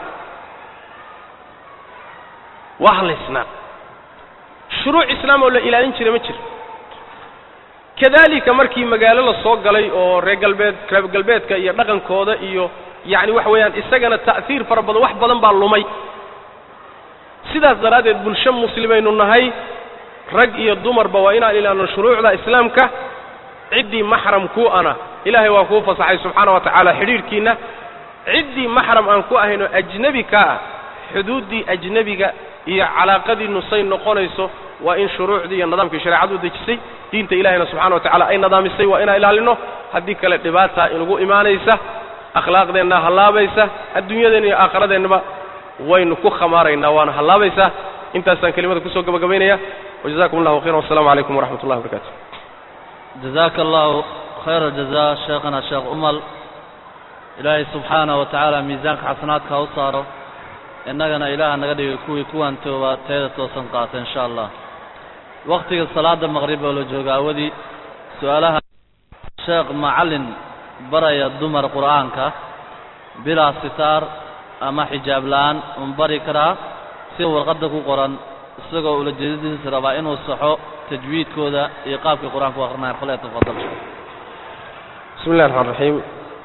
[SPEAKER 2] waa hadlaysnaa shuruuc islaam oo la ilaalin jira ma jiro kadalika markii magaalo la soo galay oo reer galbeed reer galbeedka iyo dhaqankooda iyo yacni waxa weeyaan isagana ta'hiir fara badan wax badan baa lumay sidaas daraaddeed bulsho muslimaynu nahay rag iyo dumarba waa inaan ilaalino shuruucda islaamka ciddii maxram ku ana ilaahay waa kuu fasaxay subxaana wa tacaala xidhiidhkiinna ciddii maxram aan ku ahayn oo ajnebi ka ah xuduuddii ajnebiga iyo calaaqadiinnu say noqonayso waa in shuruucdii iyo nidaamkii shareecadu u dejisay diinta ilahayna subxana wa tacala ay nadaamisay waa inaan ilaalino haddii kale dhibaata inugu imaanaysa akhlaaqdeenna hallaabaysa adduunyadeenna iyo aakhiradeenaba waynu ku khamaaraynaa waana hallaabaysaa intaasaan kelimada kusoo gabagabaynaya wajazakum allahu khayran wassalamu calaykum waraxmat ullahi wabarakatu
[SPEAKER 1] jazaaka allahu khayra aljaza sheekhana sheekh umal ilaahay subxaanaه wa tacaala miisaanka xasanaadka ha u saaro innagana ilaaha naga dhigay kuwii kuwaan tooba teeda toosan qaata in sha allah waktiga salaada maqrib oo la jooga awadii su-aalaha sheekh macallin baraya dumar qur'aanka bilaa sitaar ama xijaab la-aan un bari karaa sida warqadda ku qoran isagoo ula jeedadiisa rabaa inuu saxo tajwiidkooda iyo qaabkii qur-aanka u akrinaya fale tafadal
[SPEAKER 2] bismi illahi raxmaan raxiim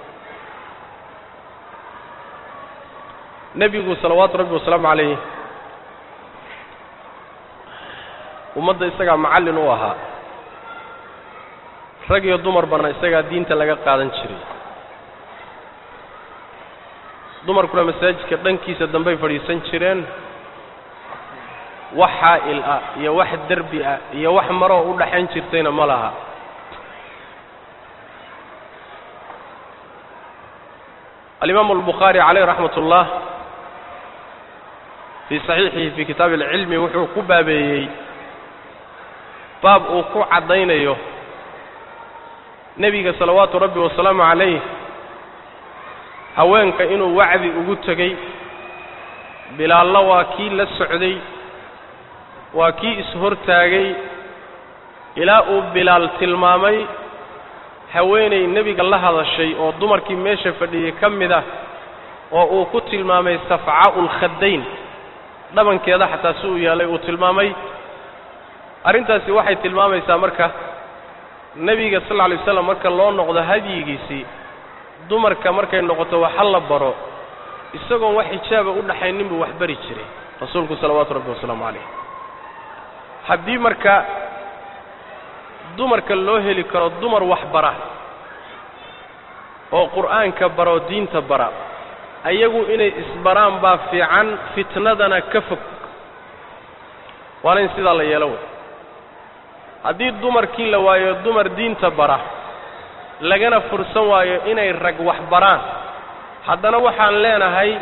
[SPEAKER 2] nebigu salawaatu rabbi wasalaamu calayh ummadda isagaa macallin u ahaa rag iyo dumarbana isagaa diinta laga qaadan jiray dumarkuna masaajidka dhankiisa dambey fadhiisan jireen wax xaa'il ah iyo wax derbi ah iyo wax maroo u dhaxayn jirtayna ma laha alimaamu albukhaari calayh raxmat ullah fii saxiixihi fii kitaabi alcilmi wuxuu ku baabeeyey baab uu ku caddaynayo nebiga salawaatu rabbi wasalaamu calayh haweenka inuu wacdi ugu tegey bilaallo waa kii la socday waa kii is-hortaagay ilaa uu bilaal tilmaamay haweenay nebiga la hadashay oo dumarkii meesha fadhiyey ka mid ah oo uu ku tilmaamay safcaa'u lkhaddayn dhabankeeda xataa si uu yeelay uu tilmaamay arrintaasi waxay tilmaamaysaa marka nebiga sal lla alay waslam marka loo noqdo hadyigiisii dumarka markay noqoto waxa la baro isagoon wax xijaaba u dhaxaynin buu wax bari jiray rasuulku salawaatu rabbi wasalaamu calayh haddii marka dumarka loo heli karo dumar wax bara oo qur'aanka bara oo diinta bara ayagu inay isbaraan baa fiican fitnadana ka fog waana in sidaa la yeelo wey haddii dumarkii la waayo dumar diinta bara lagana fursan waayo inay rag wax baraan haddana waxaan leenahay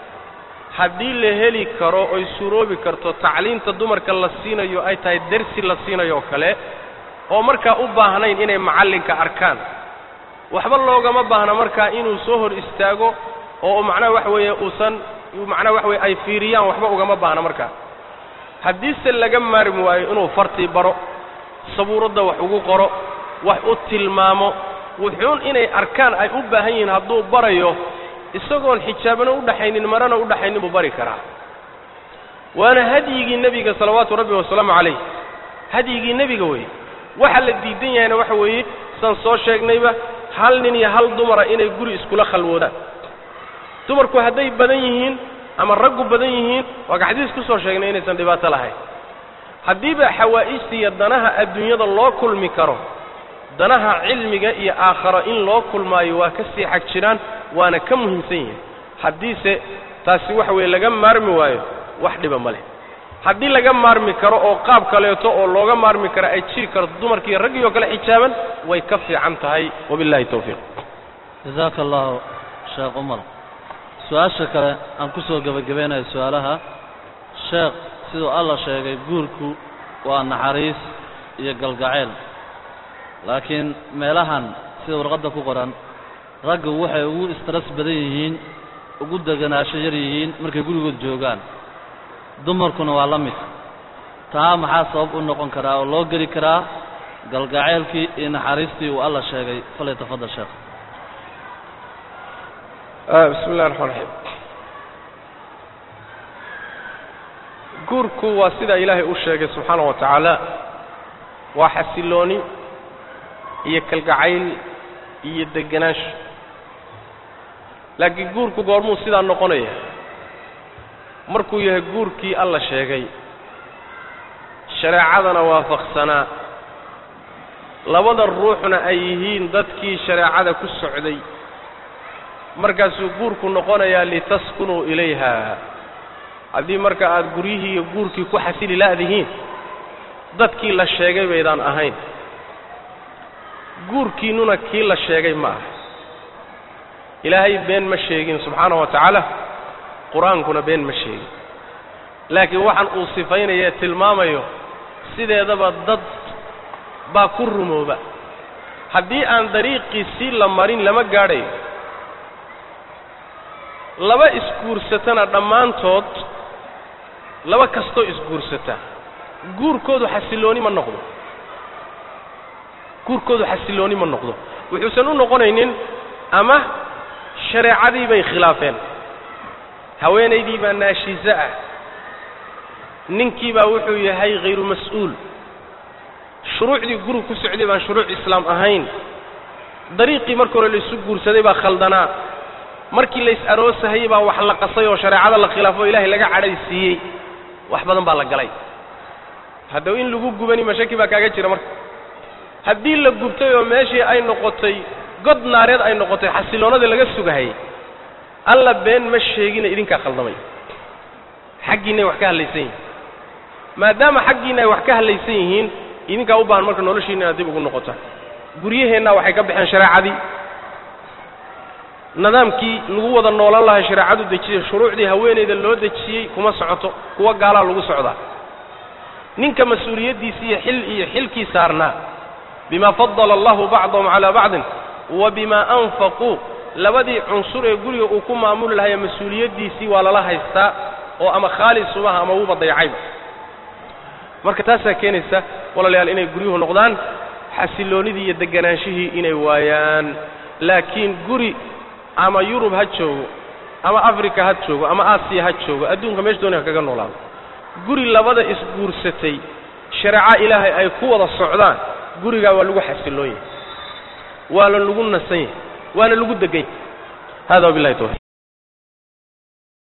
[SPEAKER 2] haddii la heli karo oy suroobi karto tacliinta dumarka la siinayo ay tahay dersi la siinayo oo kale oo markaa u baahnayn inay macallinka arkaan waxba loogama baahna markaa inuu soo hor istaago oo macnaha waxa weeye uusan macnaha waxa weye ay fiiriyaan waxba ugama baahna markaa haddiise laga maarmi waayo inuu fartii baro sabuuradda wax ugu qoro wax u tilmaamo wuxuun inay arkaan ay u baahan yihiin hadduu barayo isagoon xijaabana u dhaxaynin marana u dhaxaynin buu bari karaa waana hadyigii nebiga salawaatu rabbi wasalaamu calayh hadyigii nebiga weeye waxa la diidan yahayna waxa weeye saan soo sheegnayba hal nin iyo hal dumara inay guri iskula khalwoodaan dumarku hadday badan yihiin ama raggu badan yihiin waa ka xadiis ku soo sheegnay inaysan dhibaato lahayn haddiiba xawaa'ijta iyo danaha adduunyada loo kulmi karo danaha cilmiga iyo aakharo in loo kulmaayo waa ka sii xag jiraan waana ka muhiimsan yihiin haddiise taasi waxa weeye laga maarmi waayo wax dhiba ma leh haddii laga maarmi karo oo qaab kaleeto oo looga maarmi karo ay jiri karto dumarkiiyo raggii oo kale xijaaban way ka fiican tahay wabillahi tawfiiq
[SPEAKER 1] jazaaka allahu sheekh umar su-aasha kale aan ku soo gebagabeynayo su-aalaha sheekh siduu alla sheegay guurku waa naxariis iyo galgacayl laakiin meelahan sida warqadda ku qoran raggu waxay ugu istras badan yihiin ugu deganaasho yar yihiin markay gurigood joogaan dumarkuna waa la mid taa maxaa sabab u noqon karaa oo loo geli karaa galgacaylkii iyo naxariistii uu alla sheegay falay tafadal sheekh
[SPEAKER 2] bismi illahi raxmaan raxiim guurku waa sida ilaahay u sheegay subxaana wa tacaala waa xasilooni iyo kalgacayl iyo degenaansho laakiin guurku goormuu sidaa noqonaya markuu yahay guurkii alla sheegay shareecadana waafaqsanaa labada ruuxna ay yihiin dadkii shareecada ku socday markaasuu guurku noqonayaa litaskunuu ilayha haddii marka aad guryihii iyo guurkii ku xasili la'dihiin dadkii la sheegay baydaan ahayn guurkiinnuna kii la sheegay ma aha ilaahay been ma sheegin subxaana wa tacaala qur-aankuna been ma sheegin laakiin waxaan uu sifaynaya tilmaamayo sideedaba dad baa ku rumooba haddii aan dariiqiisii la marin lama gaadhayo laba isguursatana dhammaantood laba kastoo isguursata guurkoodu xasillooni ma noqdo guurkoodu xasillooni ma noqdo wuxuusan u noqonaynin ama shareecadii bay khilaafeen haweenaydii baa naashiso ah ninkii baa wuxuu yahay hayru mas-uul shuruucdii guriga ku socday baan shuruuc islaam ahayn dariiqii marka hore laisu guursaday baa khaldanaa markii lays aroosahayey baa wax la qasay oo shareecada la khilaafo o ilaahay laga cadhaysiiyey wax badan baa la galay haddaba in lagu gubani mashaki baa kaaga jira marka haddii la gubtay oo meeshii ay noqotay god naareed ay noqotay xasilloonadii laga sugahayey alla been ma sheegina idinkaa khaldamay xaggiinay wax ka hadlaysan yihiin maadaama xaggiinna ay wax ka hadlaysan yihiin idinkaa u baahan marka noloshiinna inaad dib ugu noqotaan guryaheennaa waxay ka baxeen shareecadii nidaamkii lagu wada noolan lahay shareecadu dejiyey shuruucdii haweenayda loo dejiyey kuma socoto kuwa gaalaa lagu socdaa ninka mas-uuliyaddiisi iyo xil iyo xilkii saarnaa bima fadala allahu bacdahum calaa bacdin wa bima anfaquu labadii cunsur ee guriga uu ku maamuli lahaya mas-uuliyaddiisii waa lala haystaa oo ama khaalis umaha ama wuba dayacayba marka taasaa keenaysa walaalayaal inay guryuhu noqdaan xasilloonidii iyo deganaanshihii inay waayaan laakiin guri ama yurub ha joogo ama africa ha joogo ama aasiya ha joogo adduunka meesha doonay ha kaga noolaado guri labada isguursatay shareeco ilaahay ay ku wada socdaan gurigaa waa lagu xasilloon yahay waa la lagu nasan yahay waana lagu degay hada wabillahi tawfiq